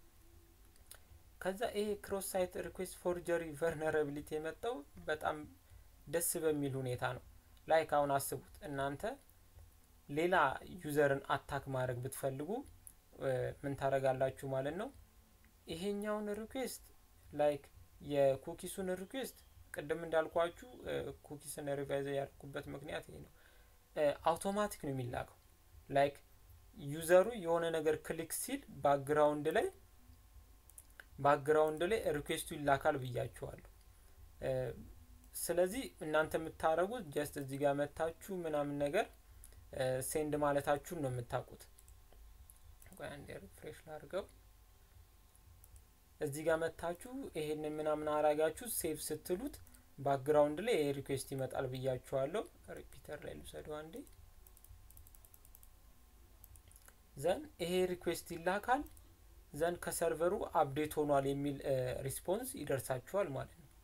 ከዛ ይሄ ክሮስ ሳይት ሪኩዌስት ፎርጀሪ ቨርነራቢሊቲ የመጣው በጣም ደስ በሚል ሁኔታ ነው። ላይክ አሁን አስቡት እናንተ ሌላ ዩዘርን አታክ ማድረግ ብትፈልጉ ምን ታደርጋላችሁ ማለት ነው። ይሄኛውን ሪኩዌስት ላይክ የኩኪሱን ሪኩዌስት ቅድም እንዳልኳችሁ ኩኪስን ሪቫይዝ ያደርኩበት ምክንያት ይሄ ነው። አውቶማቲክ ነው የሚላከው። ላይክ ዩዘሩ የሆነ ነገር ክሊክ ሲል ባክግራውንድ ላይ ባክግራውንድ ላይ ሪኩዌስቱ ይላካል ብያችኋለሁ። ስለዚህ እናንተ የምታደርጉት ጀስት እዚህ ጋር መታችሁ ምናምን ነገር ሴንድ ማለታችሁን ነው የምታውቁት። አንዴ ሪፍሬሽ ላድርገው። እዚህ ጋር መታችሁ ይሄን ምናምን አራጋችሁ ሴቭ ስትሉት ባክግራውንድ ላይ ይሄ ሪኩዌስት ይመጣል ብያችኋለሁ። ሪፒተር ላይ ልውሰደው አንዴ። ዘን ይሄ ሪኩዌስት ይላካል። ዘን ከሰርቨሩ አፕዴት ሆኗል የሚል ሪስፖንስ ይደርሳችኋል ማለት ነው።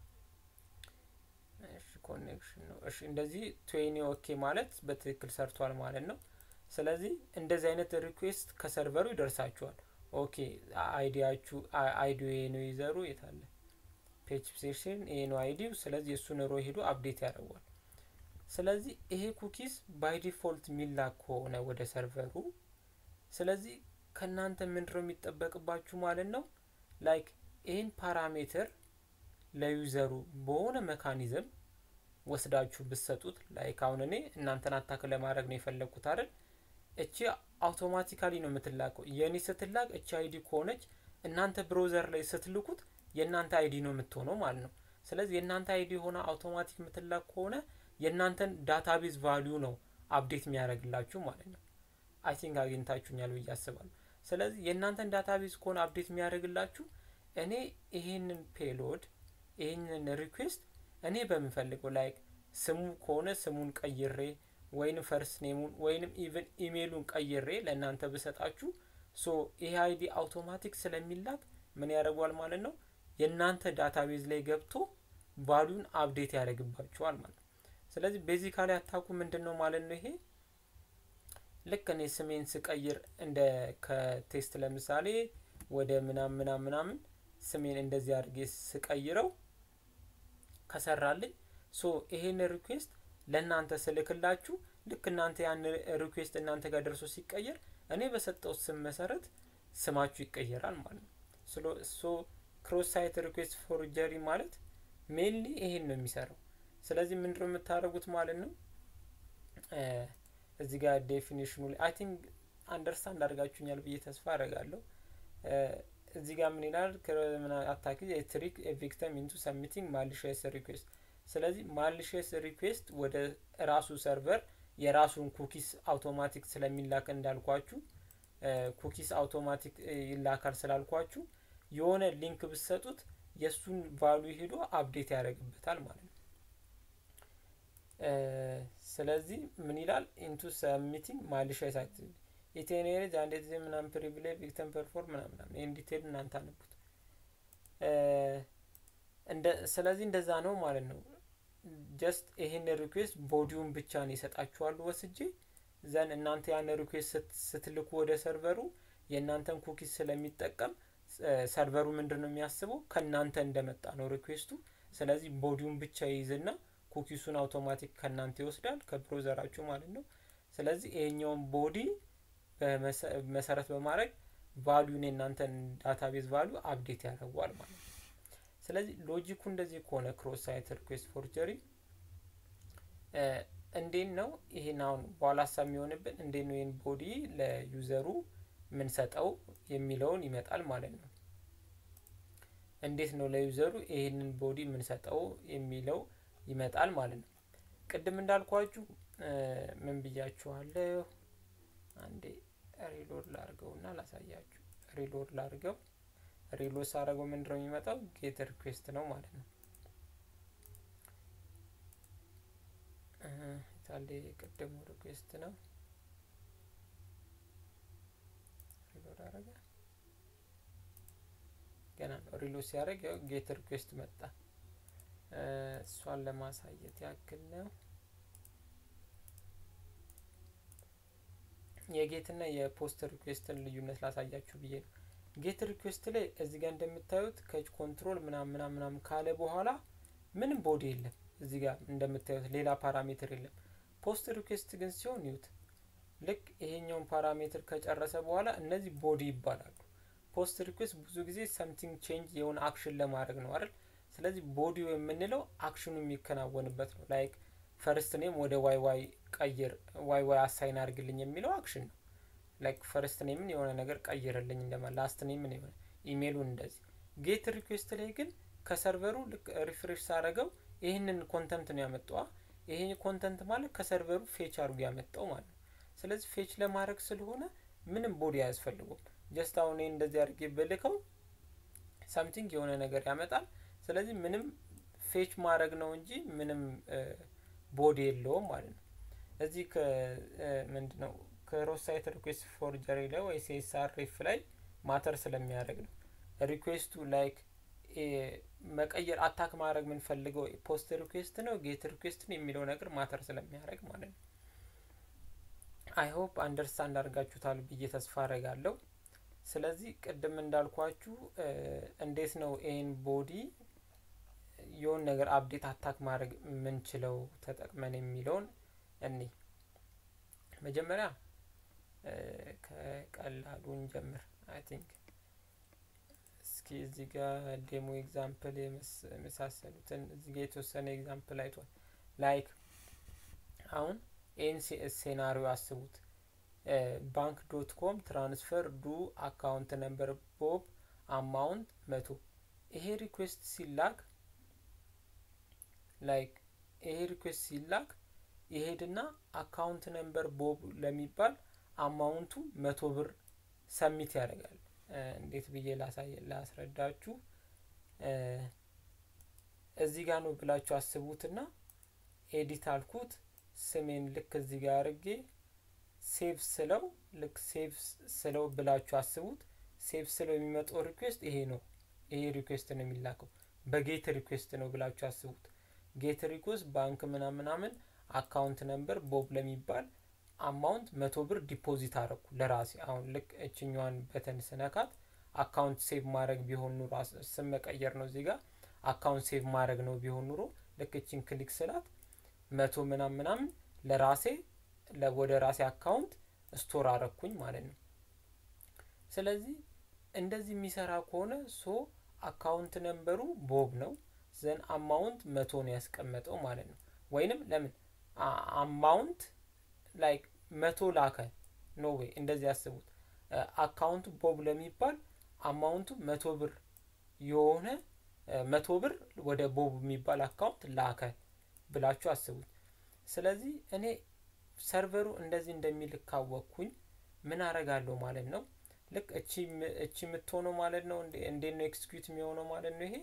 እሺ ኮኔክሽን ነው። እሺ እንደዚህ ትዌኒ ኦኬ ማለት በትክክል ሰርቷል ማለት ነው። ስለዚህ እንደዚህ አይነት ሪኩዌስት ከሰርቨሩ ይደርሳችኋል። ኦኬ አይዲያችሁ አይዲዮ ይሄ ነው ይዘሩ የታለ ፔጅ ሴሽን ይሄ ነው አይዲው። ስለዚህ እሱን ሮ ሄዶ አፕዴት ያደርጓል። ስለዚህ ይሄ ኩኪስ ባይ ዲፎልት የሚላክ ከሆነ ወደ ሰርቨሩ ስለዚህ ከእናንተ ምንድነው የሚጠበቅባችሁ ማለት ነው ላይክ ይህን ፓራሜትር ለዩዘሩ በሆነ መካኒዝም ወስዳችሁ ብትሰጡት ላይክ አሁን እኔ እናንተን አታክ ለማድረግ ነው የፈለግኩት አይደል እቺ አውቶማቲካሊ ነው የምትላከው የእኔ ስትላክ እቺ አይዲ ከሆነች እናንተ ብሮዘር ላይ ስትልኩት የእናንተ አይዲ ነው የምትሆነው ማለት ነው ስለዚህ የእናንተ አይዲ የሆነ አውቶማቲክ የምትላክ ከሆነ የእናንተን ዳታቤዝ ቫሊዩ ነው አፕዴት የሚያደርግላችሁ ማለት ነው አይ ቲንክ አግኝታችሁኛል ብዬ አስባለሁ ስለዚህ የእናንተን ዳታቤዝ ከሆነ አፕዴት የሚያደርግላችሁ እኔ ይሄንን ፔሎድ ይሄንን ሪኩዌስት እኔ በምፈልገው ላይክ ስሙ ከሆነ ስሙን ቀይሬ ወይንም ፈርስት ኔሙን ወይንም ኢቨን ኢሜይሉን ቀይሬ ለእናንተ ብሰጣችሁ ሶ ይሄ አይዲ አውቶማቲክ ስለሚላክ ምን ያደርጓል ማለት ነው የእናንተ ዳታቤዝ ላይ ገብቶ ቫሉን አፕዴት ያደርግባችኋል ማለት ነው ስለዚህ ቤዚካሊ አታኩ ምንድን ነው ማለት ነው ይሄ ልክ እኔ ስሜን ስቀይር እንደ ከቴስት ለምሳሌ ወደ ምናምን ምናምን ምናምን ስሜን እንደዚህ አድርጌ ስቀይረው ከሰራልኝ ሶ ይሄን ሪኩዌስት ለእናንተ ስልክላችሁ ልክ እናንተ ያን ሪኩዌስት እናንተ ጋር ደርሶ ሲቀየር እኔ በሰጠው ስም መሰረት ስማችሁ ይቀየራል ማለት ነው። ሶ ክሮስ ሳይት ሪኩዌስት ፎርጀሪ ማለት ሜንሊ ይሄን ነው የሚሰራው። ስለዚህ ምንድነው የምታደርጉት ማለት ነው እዚህ ጋር ዴፊኒሽኑ ላይ አይ ቲንክ አንደርስታንድ አድርጋችሁኛል ብዬ ተስፋ አደርጋለሁ። እዚህ ጋር ምን ይላል? አታኪ ትሪክ ቪክተም ኢንቱ ሰሚቲንግ ማሊሽየስ ሪኩዌስት። ስለዚህ ማሊሽየስ ሪኩዌስት ወደ ራሱ ሰርቨር የራሱን ኩኪስ አውቶማቲክ ስለሚላክ እንዳልኳችሁ ኩኪስ አውቶማቲክ ይላካል ስላልኳችሁ የሆነ ሊንክ ብትሰጡት የእሱን ቫሉ ሄዶ አፕዴት ያደርግበታል ማለት ነው። ስለዚህ ምን ይላል ኢንቱ ሰሚቲንግ ማሊሽየስ አክቲቪቲ ኢቴኔሬጅ አንድ ጊዜ ምናምን ፕሪቪሌጅ ቪክተም ፐርፎርም ምናምን ይህን ዲቴል እናንተ አነቡት። ስለዚህ እንደዛ ነው ማለት ነው። ጀስት ይሄን ሪኩዌስት ቦዲውን ብቻ ነው ይሰጣችኋል ወስጄ ዘን እናንተ ያን ሪኩዌስት ስትልኩ ወደ ሰርቨሩ የእናንተን ኩኪስ ስለሚጠቀም ሰርቨሩ ምንድን ነው የሚያስበው ከእናንተ እንደመጣ ነው ሪኩዌስቱ። ስለዚህ ቦዲውን ብቻ ይይዝና ኩኪሱን አውቶማቲክ ከእናንተ ይወስዳል ከብሮዘራችሁ ማለት ነው። ስለዚህ ይሄኛውን ቦዲ መሰረት በማድረግ ቫሉን የእናንተን ዳታቤዝ ቫሉ አፕዴት ያደርገዋል ማለት ነው። ስለዚህ ሎጂኩ እንደዚህ ከሆነ ክሮስ ሳይት ሪኩዌስት ፎርጀሪ እንዴት ነው ይሄን አሁን በኋላ ሀሳብ የሚሆንብን እንዴት ነው ይህን ቦዲ ለዩዘሩ ምንሰጠው የሚለውን ይመጣል ማለት ነው። እንዴት ነው ለዩዘሩ ይህንን ቦዲ ምንሰጠው የሚለው ይመጣል ማለት ነው። ቅድም እንዳልኳችሁ ምን ብያችኋለሁ? አንዴ ሪሎድ ላርገው እና ላሳያችሁ። ሪሎድ ላርገው። ሪሎድ ሳረገው ምንድነው የሚመጣው? ጌት ሪኩዌስት ነው ማለት ነው። ታሌ ቅድሙ ሪኩዌስት ነው። ሪሎድ አረገ። ገና ነው። ሪሎድ ሲያደርግ ያው ጌት ሪኩዌስት መጣ። እሷን ለማሳየት ያክል ነው። የጌትና የፖስት ሪኩዌስትን ልዩነት ላሳያችሁ ብዬ ነው። ጌት ሪኩዌስት ላይ እዚህ ጋር እንደምታዩት ከች ኮንትሮል ምናም ምናም ምናም ካለ በኋላ ምንም ቦዲ የለም። እዚህ ጋር እንደምታዩት ሌላ ፓራሜትር የለም። ፖስት ሪኩዌስት ግን ሲሆን ይዩት፣ ልክ ይሄኛውን ፓራሜትር ከጨረሰ በኋላ እነዚህ ቦዲ ይባላሉ። ፖስት ሪኩዌስት ብዙ ጊዜ ሰምቲንግ ቼንጅ የሆነ አክሽን ለማድረግ ነው አይደል? ስለዚህ ቦዲው የምንለው አክሽኑ የሚከናወንበት ነው። ላይክ ፈርስት ኔም ወደ ዋይ ዋይ ቀይር፣ ዋይ ዋይ አሳይን አድርግልኝ የሚለው አክሽን ነው። ላይክ ፈርስት ኔምን የሆነ ነገር ቀይርልኝ እንደማ ላስት ኔምን የሆነ ኢሜይሉን እንደዚህ። ጌት ሪኩዌስት ላይ ግን ከሰርቨሩ ልክ ሪፍሬሽ ሳረገው ይህንን ኮንተንት ነው ያመጣዋ። ይሄ ኮንተንት ማለት ከሰርቨሩ ፌች አድርጎ ያመጣው ማለት ነው። ስለዚህ ፌች ለማድረግ ስለሆነ ምንም ቦዲ አያስፈልጉም። ጀስት አሁን ይሄ እንደዚህ አድርጌ ብልከው ሳምቲንግ የሆነ ነገር ያመጣል። ስለዚህ ምንም ፌች ማድረግ ነው እንጂ ምንም ቦዲ የለውም ማለት ነው። እዚህ ምንድ ነው ክሮስ ሳይት ሪኩዌስት ፎርጀሪ ላይ ወይ ሲኤስአርኤፍ ላይ ማተር ስለሚያደርግ ነው። ሪኩዌስቱ ላይክ መቀየር አታክ ማድረግ የምንፈልገው ፖስት ሪኩዌስት ነው ጌት ሪኩዌስት ነው የሚለው ነገር ማተር ስለሚያደርግ ማለት ነው። አይ ሆፕ አንደርስታንድ አድርጋችሁታል ብዬ ተስፋ አረጋለሁ። ስለዚህ ቅድም እንዳልኳችሁ እንዴት ነው ይህን ቦዲ የሆን ነገር አፕዴት አታክ ማድረግ የምንችለው ተጠቅመን የሚለውን እኒ መጀመሪያ ከቀላሉ እንጀምር። አይ ቲንክ እስኪ እዚህ ጋር ዴሞ ኤግዛምፕል የመሳሰሉትን እዚህ ጋር የተወሰነ ኤግዛምፕል አይቷል። ላይክ አሁን ይህን ሴናሪዮ አስቡት። ባንክ ዶት ኮም ትራንስፈር ዱ አካውንት ነምበር ቦብ አማውንት መቶ ይሄ ሪኩዌስት ሲላክ ላይክ ይሄ ሪኩዌስት ሲላክ ይሄድና አካውንት ነምበር ቦብ ለሚባል አማውንቱ መቶ ብር ሰሚት ያደርጋል። እንዴት ብዬ ላስረዳችሁ? እዚህ ጋር ነው ብላችሁ አስቡትና ኤዲት አልኩት ስሜን ልክ እዚህ ጋር አድርጌ ሴቭ ስለው ልክ ሴቭ ስለው ብላችሁ አስቡት። ሴቭ ስለው የሚመጣው ሪኩዌስት ይሄ ነው። ይሄ ሪኩዌስት ነው የሚላከው በጌት ሪኩዌስት ነው ብላችሁ አስቡት። ጌት ሪኩዌስት ባንክ ምናምን ምናምን አካውንት ነምበር ቦብ ለሚባል አማውንት መቶ ብር ዲፖዚት አረኩ ለራሴ። አሁን ልክ እችኛዋን በተን ስነካት አካውንት ሴቭ ማድረግ ቢሆን ኑሮ ስም መቀየር ነው እዚህ ጋር አካውንት ሴቭ ማድረግ ነው ቢሆን ኑሮ ልክ እችን ክሊክ ስላት መቶ ምናምን ምናምን ለራሴ ወደ ራሴ አካውንት ስቶር አረኩኝ ማለት ነው። ስለዚህ እንደዚህ የሚሰራ ከሆነ ሶ አካውንት ነንበሩ ቦብ ነው ዘን አማውንት መቶ ነው ያስቀመጠው ማለት ነው። ወይንም ለምን አማውንት ላይክ መቶ ላከ ኖ ዌይ እንደዚህ ያስቡት። አካውንቱ ቦብ ለሚባል አማውንቱ መቶ ብር የሆነ መቶ ብር ወደ ቦብ የሚባል አካውንት ላከ ብላችሁ አስቡት። ስለዚህ እኔ ሰርቨሩ እንደዚህ እንደሚልክ ካወቅኩኝ ምን አረጋለሁ ማለት ነው። ልክ እቺ እቺ የምትሆነው ማለት ነው። እንዴት ነው ኤክስኪዩት የሚሆነው ማለት ነው። ይሄ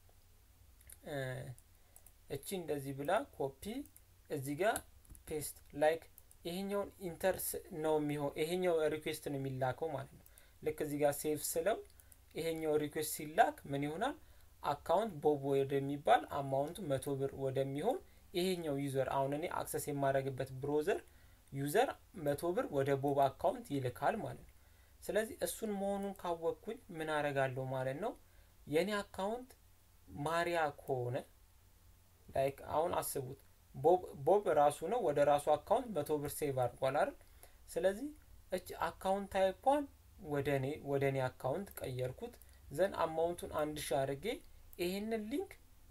እቺ እንደዚህ ብላ ኮፒ እዚህ ጋር ፔስት ላይክ ይሄኛውን ኢንተርስ ነው የሚሆን ይሄኛው ሪኩዌስት ነው የሚላከው ማለት ነው። ልክ እዚህ ጋር ሴቭ ስለው ይሄኛው ሪኩዌስት ሲላክ ምን ይሆናል? አካውንት ቦብ ወደሚባል አማውንቱ መቶ ብር ወደሚሆን ይሄኛው ዩዘር አሁን እኔ አክሰስ የማደርግበት ብሮዘር ዩዘር መቶ ብር ወደ ቦብ አካውንት ይልካል ማለት ነው። ስለዚህ እሱን መሆኑን ካወቅኩኝ ምን አረጋለሁ ማለት ነው። የኔ አካውንት ማሪያ ከሆነ ላይክ አሁን አስቡት ቦብ ራሱ ነው ወደ ራሱ አካውንት መቶ ብር ሴቭ አድርጓል አይደል? ስለዚህ እች አካውንት ታይፓን ወደ እኔ ወደ እኔ አካውንት ቀየርኩት። ዘን አማውንቱን አንድ ሺ አድርጌ ይሄንን ሊንክ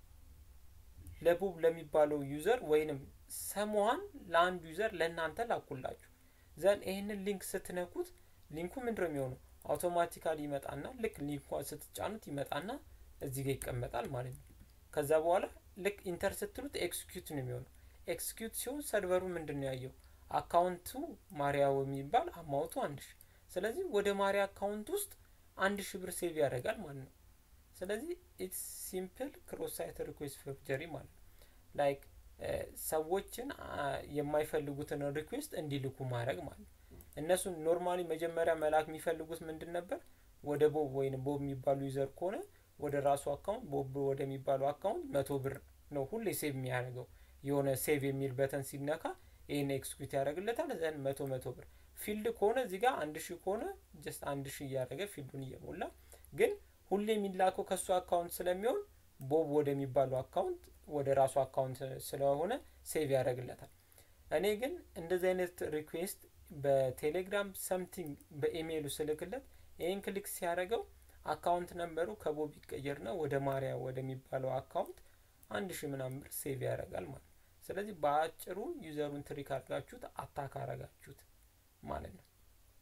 ለቦብ ለሚባለው ዩዘር ወይንም ሰሞሀን ለአንድ ዩዘር ለእናንተ ላኩላችሁ። ዘን ይህንን ሊንክ ስትነኩት ሊንኩ ምንድነው የሚሆነው? አውቶማቲካሊ ይመጣና ልክ ሊንኳ ስትጫኑት ይመጣና እዚህ ጋር ይቀመጣል ማለት ነው። ከዛ በኋላ ልክ ኢንተር ስትሉት ኤክስኪዩት ነው የሚሆነው። ኤክስኪዩት ሲሆን ሰርቨሩ ምንድን ነው ያየው? አካውንቱ ማሪያው የሚባል አማውቱ አንድ ሺ ስለዚህ ወደ ማሪያ አካውንት ውስጥ አንድ ሺ ብር ሴቭ ያደርጋል ማለት ነው። ስለዚህ ኢትስ ሲምፕል ክሮስ ሳይት ሪኩዌስት ፎርጀሪ ማለት ነው። ላይክ ሰዎችን የማይፈልጉትን ሪኩዌስት እንዲልኩ ማድረግ ማለት ነው። እነሱ ኖርማሊ መጀመሪያ መላክ የሚፈልጉት ምንድን ነበር? ወደ ቦብ ወይም ቦብ የሚባሉ ዩዘር ከሆነ ወደ ራሱ አካውንት ቦብ ወደሚባለው አካውንት መቶ ብር ነው ሁሌ ሴቭ የሚያደርገው። የሆነ ሴቭ የሚል በተን ሲነካ ይህን ኤክስኪዩት ያደርግለታል። ዘን መቶ መቶ ብር ፊልድ ከሆነ እዚህ ጋር አንድ ሺህ ከሆነ ጀስት አንድ ሺህ እያደረገ ፊልዱን እየሞላ ግን ሁሌ የሚላከው ከእሱ አካውንት ስለሚሆን ቦብ ወደሚባለው አካውንት ወደ ራሱ አካውንት ስለሆነ ሴቭ ያደርግለታል። እኔ ግን እንደዚህ አይነት ሪኩዌስት በቴሌግራም ሰምቲንግ በኢሜይሉ ስልክለት ይህን ክሊክ ሲያደርገው አካውንት ነንበሩ ከቦብ ይቀየርና ወደ ማሪያ ወደሚባለው አካውንት አንድ ሺህ ምናምን ብር ሴቭ ያደርጋል ማለት ነው። ስለዚህ በአጭሩ ዩዘሩን ትሪክ አድርጋችሁት አታክ አረጋችሁት ማለት ነው።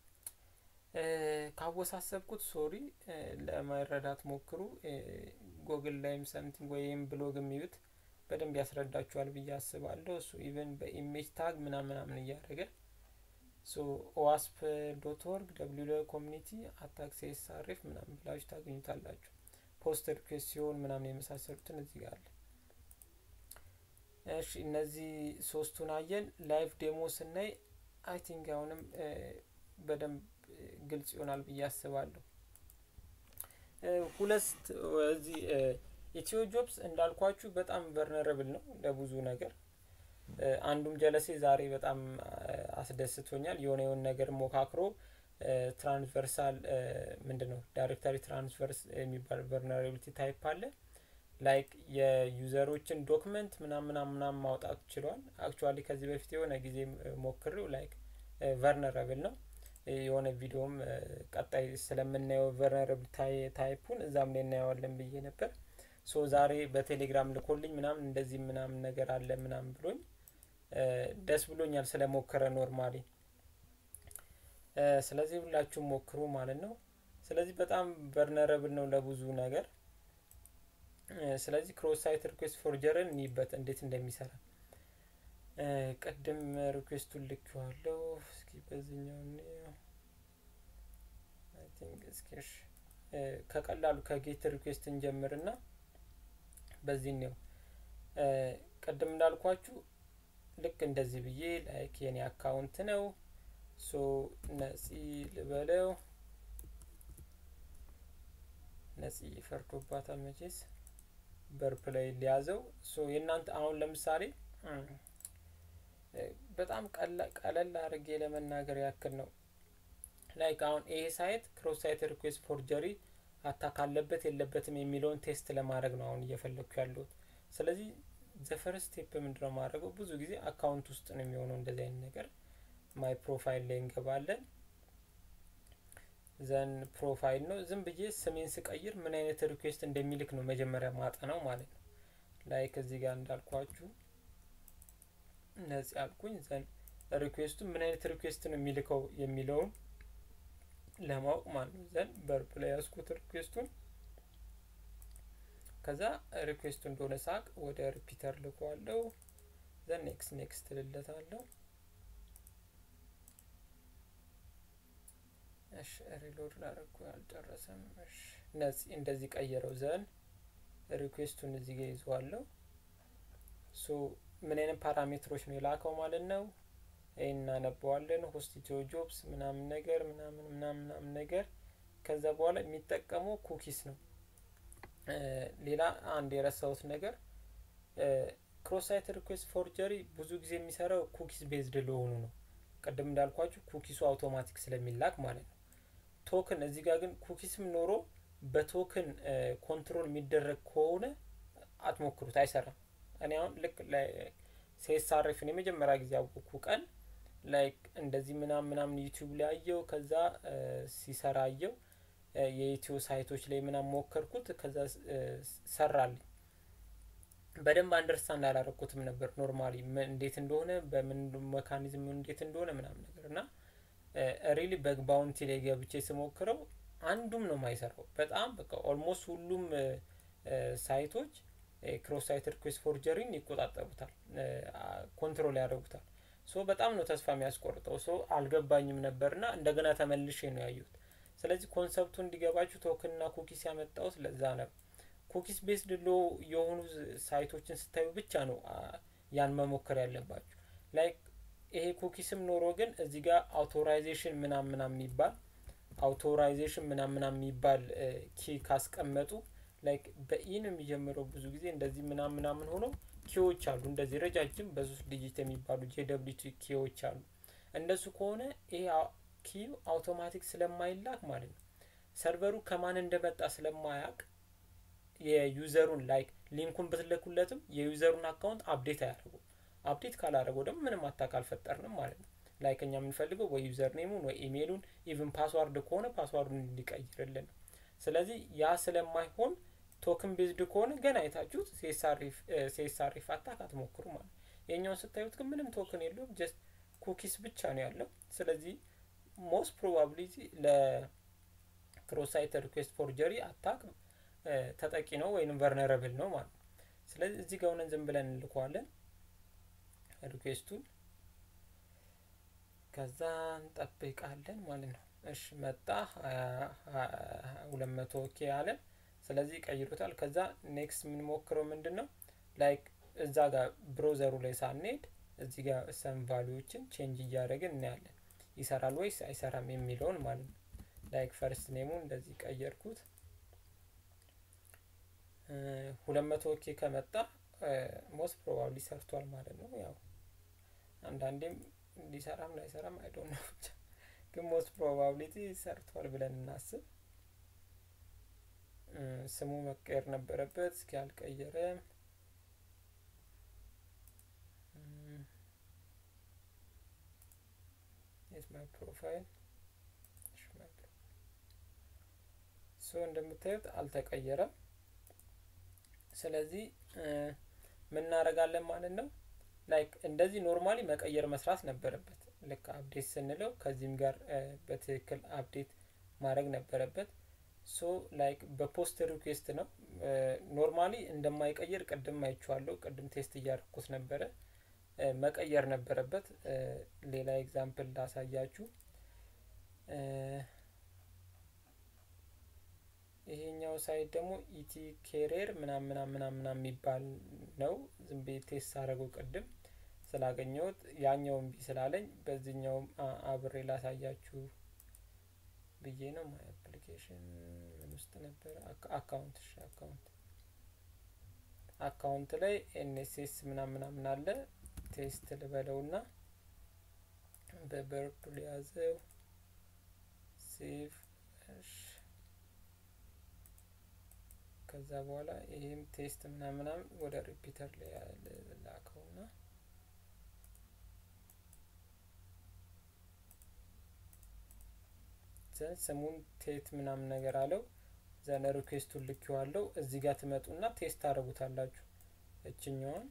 ካወሳሰብኩት ሶሪ ለመረዳት ሞክሩ። ጎግል ላይም ሰምቲንግ ወይም ብሎግ የሚዩት በደንብ ያስረዳችኋል ብዬ አስባለሁ። እሱ ኢቨን በኢሜጅ ታግ ምናምን ምናምን እያደረገ ሶ ኦዋስፕ ዶት ኦርግ ደብሊው ኮሚኒቲ አታክ ሲኤስአርኤፍ ምናምን ብላችሁ ታገኙታላችሁ። ፖስት ሪኩዌስት ሲሆን ምናምን የመሳሰሉትን እዚህ ጋር አለ። እሺ እነዚህ ሶስቱን አየን። ላይቭ ዴሞ ስናይ አይ ቲንክ አሁንም በደንብ ግልጽ ይሆናል ብዬ አስባለሁ። ሁለት እዚህ ኢትዮ ጆብስ እንዳልኳችሁ በጣም ቨርነረብል ነው ለብዙ ነገር። አንዱም ጀለሴ ዛሬ በጣም አስደስቶኛል። የሆነ የሆነ ነገር ሞካክሮ ትራንስቨርሳል ምንድን ነው ዳይሬክተሪ ትራንስቨርስ የሚባል ቨርነራቢሊቲ ታይፕ አለ። ላይክ የዩዘሮችን ዶክመንት ምናምን ምናምን ማውጣት ችሏል። አክቹዋሊ ከዚህ በፊት የሆነ ጊዜ ሞክሬው ላይክ ቨርነረብል ነው። የሆነ ቪዲዮም ቀጣይ ስለምናየው ቨርነረብል ታይፑን እዛም ላይ እናየዋለን ብዬ ነበር። ሶ ዛሬ በቴሌግራም ልኮልኝ ምናምን እንደዚህ ምናምን ነገር አለ ምናምን ብሎኝ ደስ ብሎኛል ስለሞከረ ኖርማሊ። ስለዚህ ሁላችሁም ሞክሩ ማለት ነው። ስለዚህ በጣም ቨርነረብል ነው ለብዙ ነገር። ስለዚህ ክሮስ ሳይት ሪኩዌስት ፎርጀርን እንይበት እንዴት እንደሚሰራ ቅድም ሪኩዌስቱን ልኬዋለሁ። እስኪ በዚህኛው ቲንክ እስኪ ከቀላሉ ከጌት ሪኩዌስት እንጀምርና በዚህ ነው ቅድም እንዳልኳችሁ ልክ እንደዚህ ብዬ ላይክ የኔ አካውንት ነው ሶ ነፂ ልበለው ነፂ ፈርዶባታል መቼስ በርፕ ላይ ሊያዘው ሶ የእናንተ አሁን ለምሳሌ በጣም ቀለል አድርጌ ለመናገር ያክል ነው ላይክ አሁን ይሄ ሳይት ክሮስ ሳይት ሪኩዌስት ፎርጀሪ አታክ አለበት የለበትም የሚለውን ቴስት ለማድረግ ነው አሁን እየፈለግኩ ያለሁት። ስለዚህ ዘፈርስት ስቴፕ ምንድነው ማድረገው? ብዙ ጊዜ አካውንት ውስጥ ነው የሚሆነው እንደዚህ አይነት ነገር። ማይ ፕሮፋይል ላይ እንገባለን። ዘን ፕሮፋይል ነው ዝም ብዬ ስሜን ስቀይር ምን አይነት ሪኩዌስት እንደሚልክ ነው መጀመሪያ ማጠናው ማለት ነው። ላይክ እዚህ ጋር እንዳልኳችሁ ነጽ ያልኩኝ ዘን ሪኩዌስቱ ምን አይነት ሪኩዌስት ነው የሚልከው የሚለውን ለማወቅ ማለት ነው። ዘን በርብ ላይ ያስኩት ሪኩዌስቱን ከዛ ሪኩዌስቱ እንደሆነ ሳቅ ወደ ሪፒተር ልኳለሁ። ዘን ኔክስት ኔክስት ልለታለሁ። እሺ ሪሎድ ላደረኩ አልጨረሰም። እሺ ነጽ እንደዚህ ቀየረው። ዘን ሪኩዌስቱን እዚህ ጋር ይዘዋለሁ። ሶ ምን አይነት ፓራሜትሮች ነው የላከው ማለት ነው። ይህን እናነበዋለን። ሆስቲቲዮ ጆብስ ምናምን ነገር ምናምን ምናምን ምናምን ነገር ከዛ በኋላ የሚጠቀመው ኩኪስ ነው። ሌላ አንድ የረሳሁት ነገር ክሮስ ሳይት ሪኩዌስት ፎርጀሪ ብዙ ጊዜ የሚሰራው ኩኪስ ቤዝድ ለሆኑ ነው። ቅድም እንዳልኳችሁ ኩኪሱ አውቶማቲክ ስለሚላክ ማለት ነው። ቶክን እዚህ ጋር ግን ኩኪስም ኖሮ በቶክን ኮንትሮል የሚደረግ ከሆነ አትሞክሩት፣ አይሰራም። እኔ አሁን ልክ ሴሳሬፍን የመጀመሪያ ጊዜ ያወቅኩ ቀን ላይክ እንደዚህ ምናምን ምናምን ዩቲዩብ ላይ አየው። ከዛ ሲሰራ አየው የኢትዮ ሳይቶች ላይ ምናምን ሞከርኩት። ከዛ ሰራልኝ። በደንብ አንደርስታንድ አላረኩትም ነበር ኖርማሊ እንዴት እንደሆነ በምን መካኒዝም እንዴት እንደሆነ ምናምን ነገር እና ሪሊ በግ ባውንቲ ላይ ገብቼ ስሞክረው አንዱም ነው የማይሰራው። በጣም በቃ ኦልሞስት ሁሉም ሳይቶች ክሮስ ሳይት ሪኩዌስት ፎርጀሪን ይቆጣጠሩታል፣ ኮንትሮል ያደርጉታል። ሶ በጣም ነው ተስፋ የሚያስቆርጠው። ሶ አልገባኝም ነበርና እንደገና ተመልሼ ነው ያዩት። ስለዚህ ኮንሰፕቱ እንዲገባችሁ ቶክንና ኩኪስ ያመጣውት ለዛ ነው። ኩኪስ ቤስድ ሎ የሆኑ ሳይቶችን ስታዩ ብቻ ነው ያን መሞከር ያለባችሁ። ላይክ ይሄ ኩኪስም ኖሮ ግን እዚህ ጋር አውቶራይዜሽን ምናም ምናም የሚባል አውቶራይዜሽን ምናም ምናም የሚባል ኪ ካስቀመጡ ላይክ በኢ ነው የሚጀምረው ብዙ ጊዜ እንደዚህ ምናም ምናምን ሆኖ ኪዎች አሉ እንደዚህ ረጃጅም በሶስት ዲጂት የሚባሉ ጄደብሊቲ ኪዎች አሉ። እንደሱ ከሆነ ይሄ ኪው አውቶማቲክ ስለማይላክ ማለት ነው ሰርቨሩ ከማን እንደመጣ ስለማያውቅ የዩዘሩን ላይክ ሊንኩን ብትልኩለትም የዩዘሩን አካውንት አፕዴት አያደርጉም። አፕዴት ካላደረገው ደግሞ ምንም አታክ አልፈጠርንም ማለት ነው። ላይክ እኛ የምንፈልገው ወይ ዩዘር ኔሙን ወይ ኢሜይሉን ኢቭን ፓስዋርድ ከሆነ ፓስዋርዱን እንዲቀይርልን ነው። ስለዚህ ያ ስለማይሆን ቶክን ቤዝድ ከሆነ ገና አይታችሁት ሴሳሪፍ አታክ አትሞክሩ ማለት ነው። የኛውን ስታዩት ግን ምንም ቶክን የለውም ጀስት ኩኪስ ብቻ ነው ያለው። ስለዚህ ሞስት ፕሮባብሊቲ ለክሮስ ሳይት ሪኩዌስት ፎርጀሪ አታክ ተጠቂ ነው ወይም ቨርነረብል ነው ማለት ነው። ስለዚህ እዚህ ጋር ሆነን ዝም ብለን እንልከዋለን ሪኩዌስቱን ከዛ እንጠብቃለን ማለት ነው። እሺ መጣ ሁለት መቶ ኬ አለ። ስለዚህ ቀይሮታል። ከዛ ኔክስት የምንሞክረው ምንድን ነው ላይክ እዛ ጋር ብሮዘሩ ላይ ሳንሄድ እዚህ ጋር ሰም ቫሊዎችን ቼንጅ እያደረግን እናያለን ይሰራል ወይስ አይሰራም የሚለውን ማለት ነው። ላይክ ፈርስት ኔሙን እንደዚህ ቀየርኩት። ሁለት መቶ ኬ ከመጣ ሞስት ፕሮባብሊ ሰርቷል ማለት ነው። ያው አንዳንዴም ሊሰራም ላይሰራም አይዶን ነው ብቻ ግን ሞስት ፕሮባብሊቲ ሰርቷል ብለን እናስብ። ስሙ መቀየር ነበረበት። እስኪ አልቀየረም። የት ማይ ፕሮፋይል ሶ እንደምታዩት አልተቀየረም። ስለዚህ ምን እናደርጋለን ማለት ነው ላይክ እንደዚህ ኖርማሊ መቀየር መስራት ነበረበት። ልክ አፕዴት ስንለው ከዚህም ጋር በትክክል አፕዴት ማድረግ ነበረበት። ሶ ላይክ በፖስት ሪኩዌስት ነው ኖርማሊ እንደማይቀይር ቅድም አይቼዋለሁ። ቅድም ቴስት እያደረኩት ነበረ። መቀየር ነበረበት። ሌላ ኤግዛምፕል ላሳያችሁ። ይሄኛው ሳይት ደግሞ ኢቲ ኬሪየር ምናም ምናም ምናም ምናም የሚባል ነው። ዝም ብዬ ቴስት አደረገው ቅድም ስላገኘሁት ያኛው እምቢ ስላለኝ በዚህኛውም አብሬ ላሳያችሁ ብዬ ነው። ማይ አፕሊኬሽን ምን ውስጥ ነበረ? አካውንት እሺ፣ አካውንት አካውንት ላይ ኤንኤስኤስ ምናም ምናምን አለ። ቴስት ልበለውና በበርፕል ያዘው ሴቭ እሺ ከዛ በኋላ ይህም ቴስት ምናምን ምናምን ወደ ሪፒተር ላይ ላከውና ዘን ስሙን ቴት ምናምን ነገር አለው። ዘን ሪኩዌስቱን ልኬዋለሁ። እዚህ ጋር ትመጡና ቴስት ታደርጉታላችሁ። እችኛዋን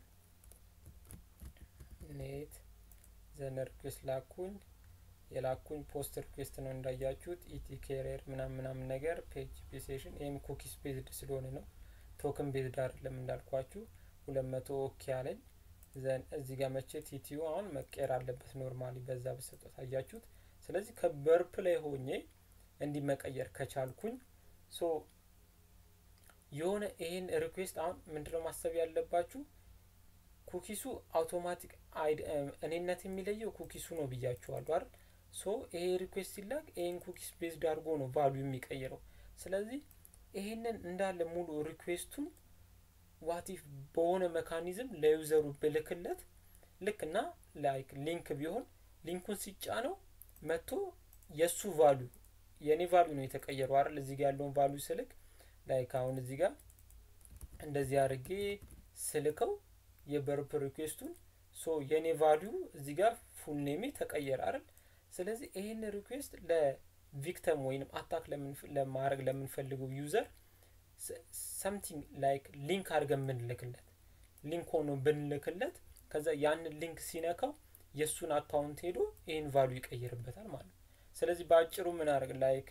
ኔት ዘን ሪኩዌስት ላኩኝ። የላኩኝ ፖስት ሪኩዌስት ነው እንዳያችሁት። ኢቲ ኬሪየር ምናምን ምናምን ነገር ፔጅ ሴሽን ይህም ኩኪስ ቤዝድ ስለሆነ ነው ቶክን ቤዝድ አይደለም እንዳልኳችሁ። ሁለት መቶ ኦኬ አለኝ። ዘን እዚህ ጋር መቼ ቲቲዩ አሁን መቀየር አለበት ኖርማሊ በዛ በሰጠት አያችሁት። ስለዚህ ከበርፕ ላይ ሆኜ እንዲህ መቀየር ከቻልኩኝ ሶ የሆነ ይሄን ሪኩዌስት አሁን ምንድነው ማሰብ ያለባችሁ ኩኪሱ አውቶማቲክ እኔነት የሚለየው ኩኪሱ ነው ብያችኋለሁ አይደል? ሶ ይሄ ሪኩዌስት ሲላክ ይሄን ኩኪስ ቤዝድ አድርጎ ነው ቫሉ የሚቀይረው። ስለዚህ ይሄንን እንዳለ ሙሉ ሪኩዌስቱን ዋቲፍ በሆነ መካኒዝም ለዩዘሩ ብልክለት ልክ እና ላይክ ሊንክ ቢሆን ሊንኩን ሲጫነው መጥቶ የእሱ ቫሉ የእኔ ቫሉ ነው የተቀየረው አይደል? እዚህ ጋር ያለውን ቫሉ ስልክ ላይክ አሁን እዚህ ጋር እንደዚህ አድርጌ ስልከው የበርፕ ሪኩዌስቱን ሶ የኔ ቫሊዩ እዚህ ጋር ፉል ኔሜ ተቀየረ አይደል? ስለዚህ ይህን ሪኩዌስት ለቪክተም ወይንም አታክ ለማድረግ ለምንፈልገው ዩዘር ሰምቲንግ ላይክ ሊንክ አድርገን ብንልክለት ሊንክ ሆኖ ብንልክለት ከዛ ያንን ሊንክ ሲነካው የእሱን አካውንት ሄዶ ይህን ቫሉ ይቀይርበታል ማለት ነው። ስለዚህ በአጭሩ ምን አድርግ ላይክ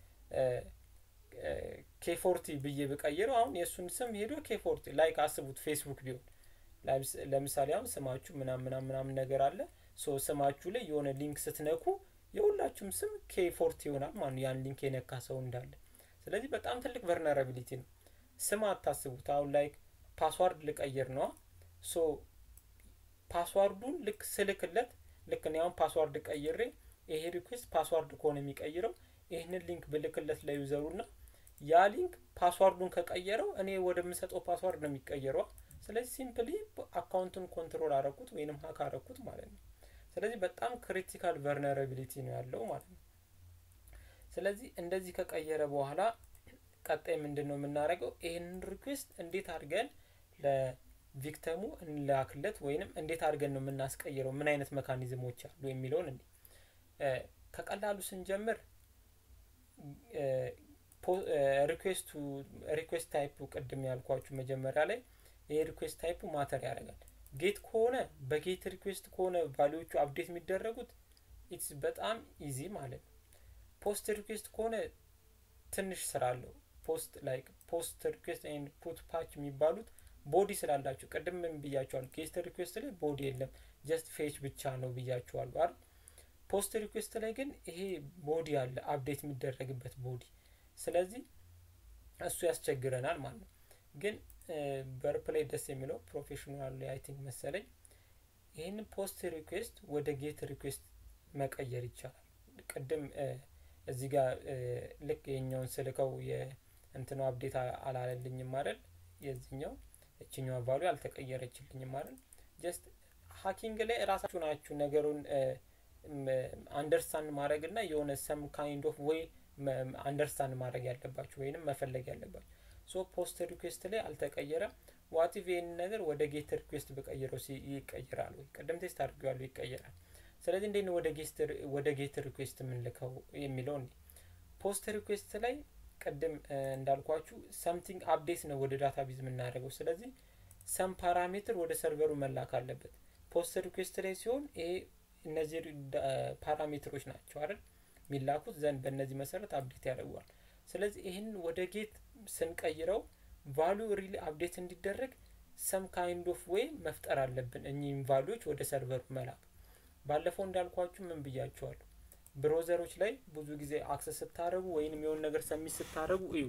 ኬፎርቲ ብዬ ብቀይረው አሁን የእሱን ስም ሄዶ ኬፎርቲ ላይክ አስቡት ፌስቡክ ቢሆን ለምሳሌ አሁን ስማችሁ ምናም ምናም ምናምን ነገር አለ ሶ ስማችሁ ላይ የሆነ ሊንክ ስትነኩ የሁላችሁም ስም ኬፎርቲ ይሆናል ማለት ያን ሊንክ የነካ ሰው እንዳለ ስለዚህ በጣም ትልቅ ቨርነራቢሊቲ ነው ስም አታስቡት አሁን ላይክ ፓስዋርድ ልቀይር ነዋ ሶ ፓስዋርዱን ልክ ስልክለት ልክ እኔ አሁን ፓስዋርድ ቀይሬ ይሄ ሪኩዌስት ፓስዋርድ ከሆነ የሚቀይረው ይህንን ሊንክ ብልክለት ለዩዘሩ ና ያ ሊንክ ፓስዋርዱን ከቀየረው እኔ ወደምሰጠው ፓስዋርድ ነው የሚቀየረው ስለዚህ ሲምፕሊ አካውንቱን ኮንትሮል አረኩት ወይንም ሀክ አረኩት ማለት ነው ስለዚህ በጣም ክሪቲካል ቨርነራቢሊቲ ነው ያለው ማለት ነው ስለዚህ እንደዚህ ከቀየረ በኋላ ቀጣይ ምንድን ነው የምናደርገው ይህንን ሪኩዌስት እንዴት አድርገን ለቪክተሙ እንላክለት ወይንም እንዴት አድርገን ነው የምናስቀይረው ምን አይነት መካኒዝሞች አሉ የሚለውን እንዲ ከቀላሉ ስንጀምር ሪኩዌስቱ ሪኩዌስት ታይፑ ቅድም ያልኳችሁ መጀመሪያ ላይ ይሄ ሪኩዌስት ታይፑ ማተር ያደርጋል ጌት ከሆነ በጌት ሪኩዌስት ከሆነ ቫሊዎቹ አፕዴት የሚደረጉት ኢትስ በጣም ኢዚ ማለት ነው ፖስት ሪኩዌስት ከሆነ ትንሽ ስራ አለው ፖስት ላይክ ፖስት ሪኩዌስት ኤንድ ፑት ፓች የሚባሉት ቦዲ ስላላቸው ቅድም ምን ብያቸዋል ጌስት ሪኩዌስት ላይ ቦዲ የለም ጀስት ፌች ብቻ ነው ብያቸዋሉ አይደል ፖስት ሪኩዌስት ላይ ግን ይሄ ቦዲ አለ አፕዴት የሚደረግበት ቦዲ ስለዚህ እሱ ያስቸግረናል ማለት ነው ግን በርፕ ላይ ደስ የሚለው ፕሮፌሽናል ላይ አይ ቲንክ መሰለኝ ይህን ፖስት ሪኩዌስት ወደ ጌት ሪኩዌስት መቀየር ይቻላል ቅድም እዚህ ጋር ልክ የኛውን ስልከው የእንትኑ አፕዴት አላለልኝም አይደል የዚህኛው እችኛዋ ቫሉ አልተቀየረችልኝም አይደል ጀስት ሀኪንግ ላይ ራሳችሁ ናችሁ ነገሩን አንደርስታንድ ማድረግ እና የሆነ ሰም ካይንድ ኦፍ ወይ አንደርስታንድ ማድረግ ያለባችሁ ወይንም መፈለግ ያለባችሁ ሶ ፖስት ሪኩዌስት ላይ አልተቀየረም ዋቲቭ ይህን ነገር ወደ ጌት ሪኩዌስት በቀይረው ይቀይራል ወይ ቅድም ቴስት አድርገዋሉ ይቀይራል ስለዚህ እንዴት ነው ወደ ጌት ሪኩዌስት የምንልከው የሚለው እንዲ ፖስት ሪኩዌስት ላይ ቅድም እንዳልኳችሁ ሰምቲንግ አፕዴት ነው ወደ ዳታ ቤዝ የምናደርገው ስለዚህ ሰም ፓራሜትር ወደ ሰርቨሩ መላክ አለበት ፖስት ሪኩዌስት ላይ ሲሆን ይሄ እነዚህ ፓራሜትሮች ናቸው አይደል የሚላኩት ዘንድ በእነዚህ መሰረት አፕዴት ያደርገዋል ስለዚህ ይህን ወደ ጌት ስንቀይረው ቫሉ ሪሊ አፕዴት እንዲደረግ ሰም ካይንድ ኦፍ ዌይ መፍጠር አለብን እኚህም ቫሉዎች ወደ ሰርቨሩ መላክ ባለፈው እንዳልኳችሁ ምን ብያቸዋለሁ ብሮዘሮች ላይ ብዙ ጊዜ አክሰስ ስታደረጉ ወይንም የሆን ነገር ሰሚት ስታደረጉ እዩ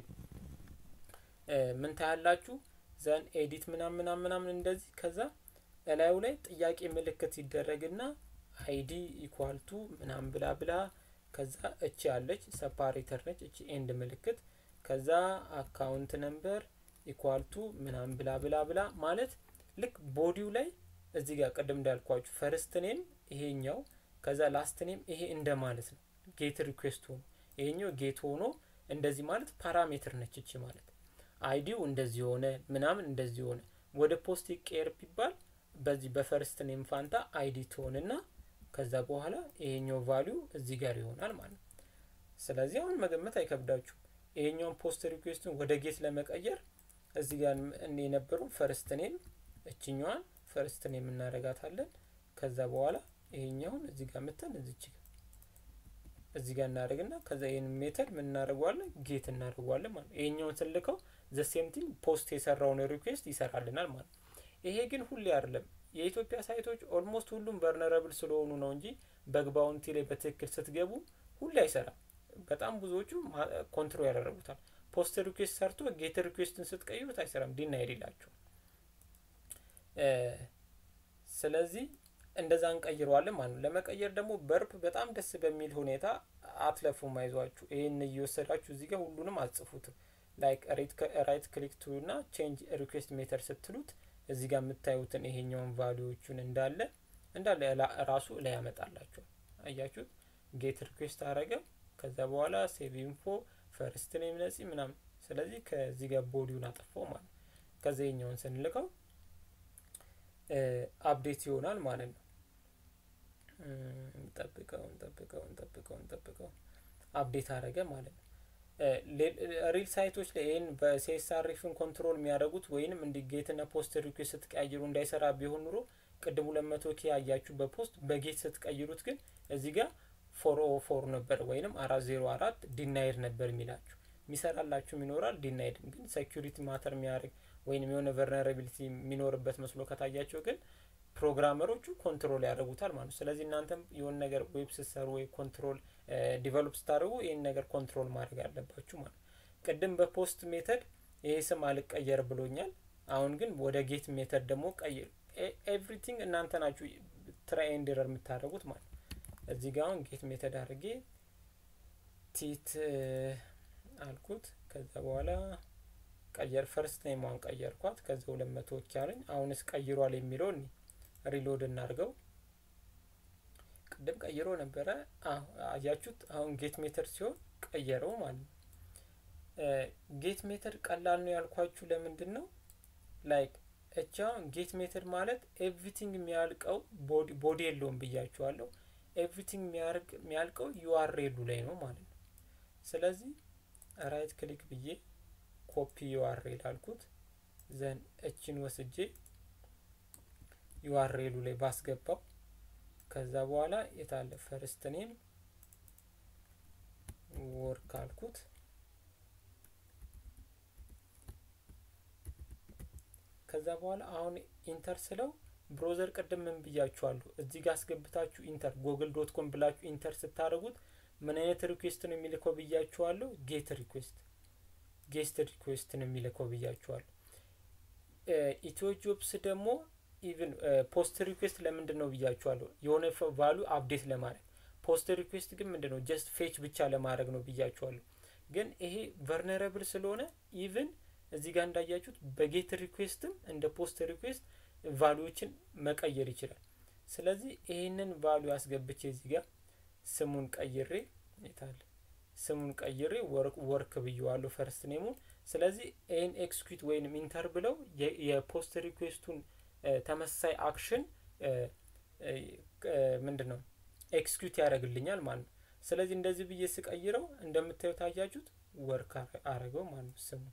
ምን ታያላችሁ ዘን ኤዲት ምናም ምናም ምናምን እንደዚህ ከዛ እላዩ ላይ ጥያቄ ምልክት ይደረግና አይዲ ኢኳልቱ ምናም ብላ ብላ ከዛ እቺ ያለች ሰፓሬተር ነች እቺ ኤንድ ምልክት ከዛ አካውንት ነምበር ኢኳልቱ ምናም ብላ ብላ ብላ ማለት ልክ ቦዲው ላይ እዚህ ጋር ቅድም እንዳልኳችሁ ፈርስት ኔም ይሄኛው ከዛ ላስት ኔም ይሄ እንደ ማለት ነው ጌት ሪኩዌስት ሆኖ ይሄኛው ጌት ሆኖ እንደዚህ ማለት ፓራሜትር ነች እቺ ማለት አይዲው እንደዚህ ሆነ ምናምን እንደዚህ ሆነ ወደ ፖስት ይቀየር ቢባል በዚህ በፈርስት ኔም ፋንታ አይዲ ትሆንና ከዛ በኋላ ይሄኛው ቫሊዩ እዚህ ጋር ይሆናል ማለት ነው። ስለዚህ አሁን መገመት አይከብዳችሁም። ይሄኛውን ፖስት ሪኩዌስቱን ወደ ጌት ለመቀየር እዚህ ጋር የነበረው ፈርስት ኔም እችኛዋን ፈርስት ኔም እናደርጋታለን። ከዛ በኋላ ይሄኛውን እዚህ ጋር ምተን እዚች እዚህ ጋር እናደርግና ከዛ ይህን ሜተድ ምን እናደርገዋለን ጌት እናደርገዋለን ማለት ነው። ይሄኛውን ስልከው ዘሴምቲንግ ፖስት የሰራውን ሪኩዌስት ይሰራልናል ማለት ነው። ይሄ ግን ሁሌ አይደለም። የኢትዮጵያ ሳይቶች ኦልሞስት ሁሉም ቨርነረብል ስለሆኑ ነው እንጂ በግ ባውንቲ ላይ በትክክል ስትገቡ ሁሌ አይሰራም። በጣም ብዙዎቹ ኮንትሮል ያደረጉታል። ፖስት ሪኩዌስት ሰርቶ ጌት ሪኩዌስትን ስትቀይሩት አይሰራም፣ ዲናይድ ይላቸው። ስለዚህ እንደዛ እንቀይረዋለን ማለት ነው። ለመቀየር ደግሞ በርፕ በጣም ደስ በሚል ሁኔታ አትለፉም፣ አይዟችሁ። ይህን እየወሰዳችሁ እዚህ ጋር ሁሉንም አጽፉትም። ላይክ ራይት ክሊክ ቱ እና ቼንጅ ሪኩዌስት ሜተር ስትሉት እዚህ ጋር የምታዩትን ይሄኛውን ቫሊዎቹን እንዳለ እንዳለ ራሱ ላይ ያመጣላቸዋል። አያችሁት? ጌት ሪኩዌስት አረገ። ከዛ በኋላ ሴቭ ኢንፎ ፈርስት ኔም ነጺ ምናምን። ስለዚህ ከዚህ ጋር ቦዲውን አጠፋው ማለት ነው። ከዛ ይሄኛውን ስንልከው አፕዴት ይሆናል ማለት ነው። ጠብቀው ጠብቀው ጠብቀው ጠብቀው አፕዴት አረገ ማለት ነው። ሪል ሳይቶች ላይ ይህን በሲኤስአርኤፍን ኮንትሮል የሚያደርጉት ወይንም እንዲጌትና ፖስት ሪኩዌስት ስትቀይሩ እንዳይሰራ ቢሆን ኑሮ ቅድም ሁለት መቶ ኬ ያያችሁ በፖስት በጌት ስትቀይሩት ግን እዚህ ጋር ፎር ኦ ፎር ነበር ወይንም አራት ዜሮ አራት ዲናይድ ነበር የሚላችሁ የሚሰራላችሁም ይኖራል። ዲናይድም ግን ሴኪሪቲ ማተር የሚያደርግ ወይንም የሆነ ቨርነራቢሊቲ የሚኖርበት መስሎ ከታያቸው ግን ፕሮግራመሮቹ ኮንትሮል ያደርጉታል ማለት ነው። ስለዚህ እናንተም የሆነ ነገር ዌብ ስትሰሩ ወይ ኮንትሮል ዲቨሎፕ ስታደርጉ ይህን ነገር ኮንትሮል ማድረግ አለባችሁ ማለት ነው። ቅድም በፖስት ሜተድ ይሄ ስም አልቀየር ብሎኛል። አሁን ግን ወደ ጌት ሜተድ ደግሞ ቀይር። ኤቭሪቲንግ እናንተ ናችሁ ትራይ ኤንድ ኤረር የምታደርጉት ማለት ነው። እዚህ ጋር አሁን ጌት ሜተድ አድርጌ ቲት አልኩት። ከዛ በኋላ ቀየር ፈርስት ኔሟን ቀየርኳት። ከዛ ሁለት መቶ ኪያለኝ አሁንስ ቀይሯል የሚለውን ሪሎድ እናድርገው። ቅድም ቀይሮ ነበረ። አያችሁት? አሁን ጌት ሜተድ ሲሆን ቀየረው ማለት ነው። ጌት ሜተድ ቀላል ነው ያልኳችሁ ለምንድን ነው? ላይክ እቻ ጌት ሜተድ ማለት ኤቭሪቲንግ የሚያልቀው ቦዲ የለውም ብያችኋለሁ። ኤቭሪቲንግ የሚያልቀው ዩአርኤሉ ላይ ነው ማለት ነው። ስለዚህ ራይት ክሊክ ብዬ ኮፒ ዩአርኤል አልኩት። ዘን እችን ወስጄ ዩአርኤሉ ላይ ባስገባው ከዛ በኋላ የታለ ፈርስት ኔም ወርክ አልኩት። ከዛ በኋላ አሁን ኢንተር ስለው ብሮዘር ቅድም ምን ብያችኋለሁ? እዚህ ጋር አስገብታችሁ ኢንተር ጎግል ዶት ኮም ብላችሁ ኢንተር ስታደርጉት ምን አይነት ሪኩዌስት ነው የሚልከው ብያችኋለሁ? ጌት ሪኩዌስት ጌስት ሪኩዌስት ነው የሚልከው ብያችኋለሁ። ኢትዮ ጆብስ ደግሞ ኢቭን ፖስት ሪኩዌስት ለምንድን ነው ብያችኋለሁ? የሆነ ቫሉ አፕዴት ለማድረግ ፖስት ሪኩዌስት ግን ምንድን ነው ጀስት ፌች ብቻ ለማድረግ ነው ብያችኋለሁ። ግን ይሄ ቨርነረብል ስለሆነ ኢቭን እዚህ ጋር እንዳያችሁት በጌት ሪኩዌስትም እንደ ፖስት ሪኩዌስት ቫሉዎችን መቀየር ይችላል። ስለዚህ ይህንን ቫሉ አስገብቼ እዚህ ጋር ስሙን ቀይሬ የታለ ስሙን ቀይሬ ወርክ ብየዋለሁ ፈርስት ኔሙን። ስለዚህ ይህን ኤክስኪዩት ወይንም ኢንተር ብለው የፖስት ሪኩዌስቱን ተመሳሳይ አክሽን ምንድን ነው ኤክስኪዩት ያደርግልኛል ማለት ነው። ስለዚህ እንደዚህ ብዬ ስቀይረው እንደምታዩት አያችሁት ወርክ አረገው ማለት ነው ስሙ።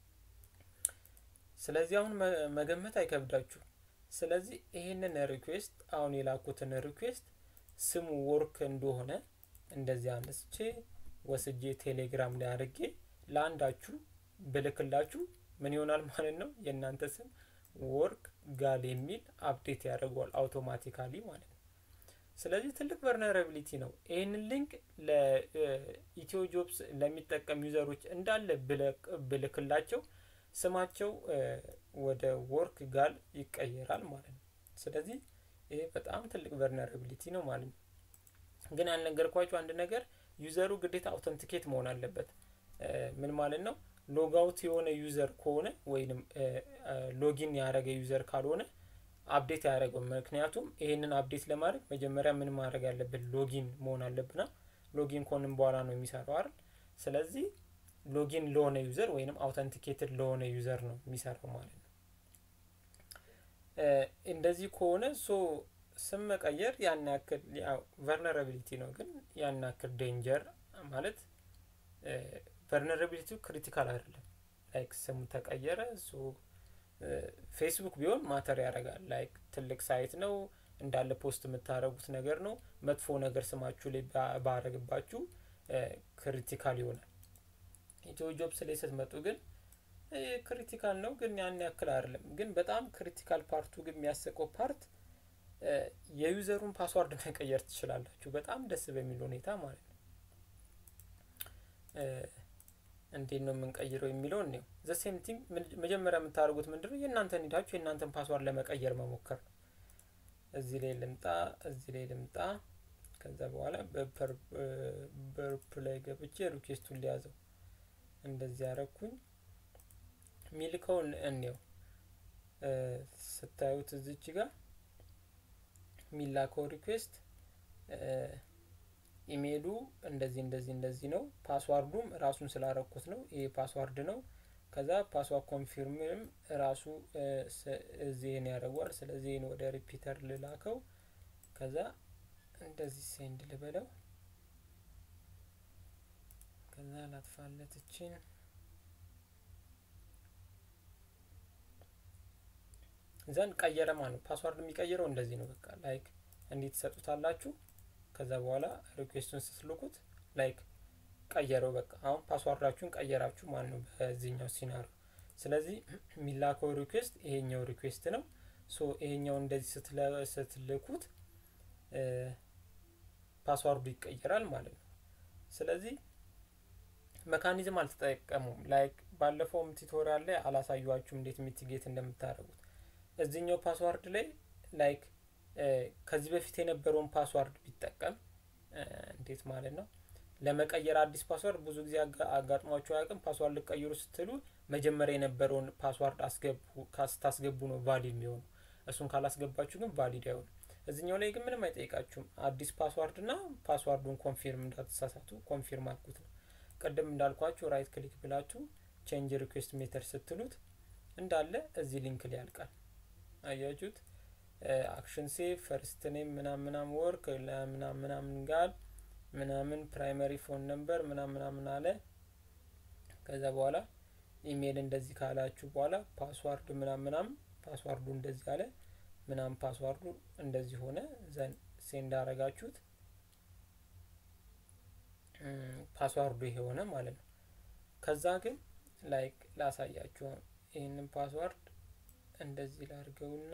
ስለዚህ አሁን መገመት አይከብዳችሁ። ስለዚህ ይሄንን ሪኩዌስት አሁን የላኩትን ሪኩዌስት ስሙ ወርክ እንደሆነ እንደዚህ አነስቼ ወስጄ ቴሌግራም ላይ አድርጌ ለአንዳችሁ ብልክላችሁ ምን ይሆናል ማለት ነው የእናንተ ስም ወርክ ጋል የሚል አፕዴት ያደርገዋል አውቶማቲካሊ ማለት ነው። ስለዚህ ትልቅ ቨርነራቢሊቲ ነው። ይህንን ሊንክ ለኢትዮ ጆብስ ለሚጠቀም ዩዘሮች እንዳለ ብልክላቸው ስማቸው ወደ ወርክ ጋል ይቀየራል ማለት ነው። ስለዚህ ይሄ በጣም ትልቅ ቨርነራቢሊቲ ነው ማለት ነው። ግን ያልነገርኳቸው አንድ ነገር ዩዘሩ ግዴታ አውተንቲኬት መሆን አለበት። ምን ማለት ነው? ሎጋውት የሆነ ዩዘር ከሆነ ወይንም ሎጊን ያደረገ ዩዘር ካልሆነ አፕዴት ያደረገው። ምክንያቱም ይሄንን አፕዴት ለማድረግ መጀመሪያ ምን ማድረግ ያለብን ሎጊን መሆን አለብና ሎጊን ከሆንም በኋላ ነው የሚሰራው አይደል? ስለዚህ ሎጊን ለሆነ ዩዘር ወይንም አውተንቲኬትድ ለሆነ ዩዘር ነው የሚሰራው ማለት ነው። እንደዚህ ከሆነ ሶ ስም መቀየር ያን ያክል ያው ቨርነራቢሊቲ ነው፣ ግን ያን ያክል ዴንጀር ማለት ቨርነራቢሊቲው ክሪቲካል አይደለም። ላይክ ስሙ ተቀየረ ሶ ፌስቡክ ቢሆን ማተር ያደርጋል። ላይክ ትልቅ ሳይት ነው እንዳለ ፖስት የምታደርጉት ነገር ነው። መጥፎ ነገር ስማችሁ ላይ ባረግባችሁ ክሪቲካል ይሆናል። ኢትዮ ጆብስ ላይ ስትመጡ ግን ክሪቲካል ነው፣ ግን ያን ያክል አይደለም። ግን በጣም ክሪቲካል ፓርቱ ግን የሚያስቀው ፓርት የዩዘሩን ፓስዋርድ መቀየር ትችላላችሁ፣ በጣም ደስ በሚል ሁኔታ ማለት ነው። እንዴት ነው የምንቀይረው የሚለውን ነው። ዘ ሴም ቲንግ መጀመሪያ የምታደርጉት ምንድነው የእናንተን ሄዳችሁ የእናንተን ፓስዋርድ ለመቀየር መሞከር ነው። እዚህ ላይ ልምጣ፣ እዚህ ላይ ልምጣ። ከዛ በኋላ በርፕ ላይ ገብቼ ሪኩዌስቱን ሊያዘው እንደዚህ ያረኩኝ ሚልከውን እንየው። ስታዩት እዚች ጋር የሚላከው ሪኩዌስት ኢሜይሉ እንደዚህ እንደዚህ እንደዚህ ነው። ፓስዋርዱም ራሱን ስላረኩት ነው። ይሄ ፓስዋርድ ነው። ከዛ ፓስዋርድ ኮንፊርምም ራሱ እዚህን ያደርጓል። ስለዚህ ወደ ሪፒተር ልላከው። ከዛ እንደዚህ ሴንድ ልበለው። ከዛ ላጥፋለት እችን ዘንድ ቀየረ ማለት ነው። ፓስዋርድ የሚቀይረው እንደዚህ ነው። በቃ ላይክ እንዲህ ትሰጡታላችሁ። ከዛ በኋላ ሪኩዌስቱን ስትልኩት ላይክ ቀየረው። በቃ አሁን ፓስዋርዳችሁን ቀየራችሁ ማለት ነው በዚህኛው ሲናሪዮ። ስለዚህ የሚላከው ሪኩዌስት ይሄኛው ሪኩዌስት ነው። ሶ ይሄኛው እንደዚህ ስትልኩት ፓስዋርዱ ይቀየራል ማለት ነው። ስለዚህ መካኒዝም አልተጠቀሙም። ላይክ ባለፈውም ቱቶሪያል ላይ አላሳዩችሁም እንዴት ሚቲጌት እንደምታደርጉት እዚህኛው ፓስዋርድ ላይ ላይክ ከዚህ በፊት የነበረውን ፓስዋርድ ቢጠቀም እንዴት ማለት ነው ለመቀየር አዲስ ፓስዋርድ ብዙ ጊዜ አጋጥሟቸው አያውቅም። ፓስዋርድ ልቀይሩ ስትሉ መጀመሪያ የነበረውን ፓስዋርድ አስገቡ ካስታስገቡ ነው ቫሊድ የሚሆኑ። እሱን ካላስገባችሁ ግን ቫሊድ አይሆኑ። እዚኛው ላይ ግን ምንም አይጠይቃችሁም። አዲስ ፓስዋርድ ና ፓስዋርዱን ኮንፊርም እንዳትሳሳቱ ኮንፊርም አልኩት ነው። ቅድም እንዳልኳችሁ ራይት ክሊክ ብላችሁ ቼንጅ ሪኩዌስት ሜተድ ስትሉት እንዳለ እዚህ ሊንክ ላይ ያልቃል። አያችሁት? አክሽን ሴቭ ፈርስት ኔም ምናም ምናም ወርክ ምናም ምናምን ጋር ምናምን ፕራይመሪ ፎን ነምበር ምናም ምናምን አለ። ከዛ በኋላ ኢሜይል እንደዚህ ካላችሁ በኋላ ፓስዋርድ ምናም ምናም ፓስዋርዱ እንደዚህ አለ ምናም ፓስዋርዱ እንደዚህ ሆነ። ዘን ሴንድ አረጋችሁት ፓስዋርዱ ይሄ ሆነ ማለት ነው። ከዛ ግን ላይክ ላሳያችሁ ይህንን ፓስዋርድ እንደዚህ ላድርገውና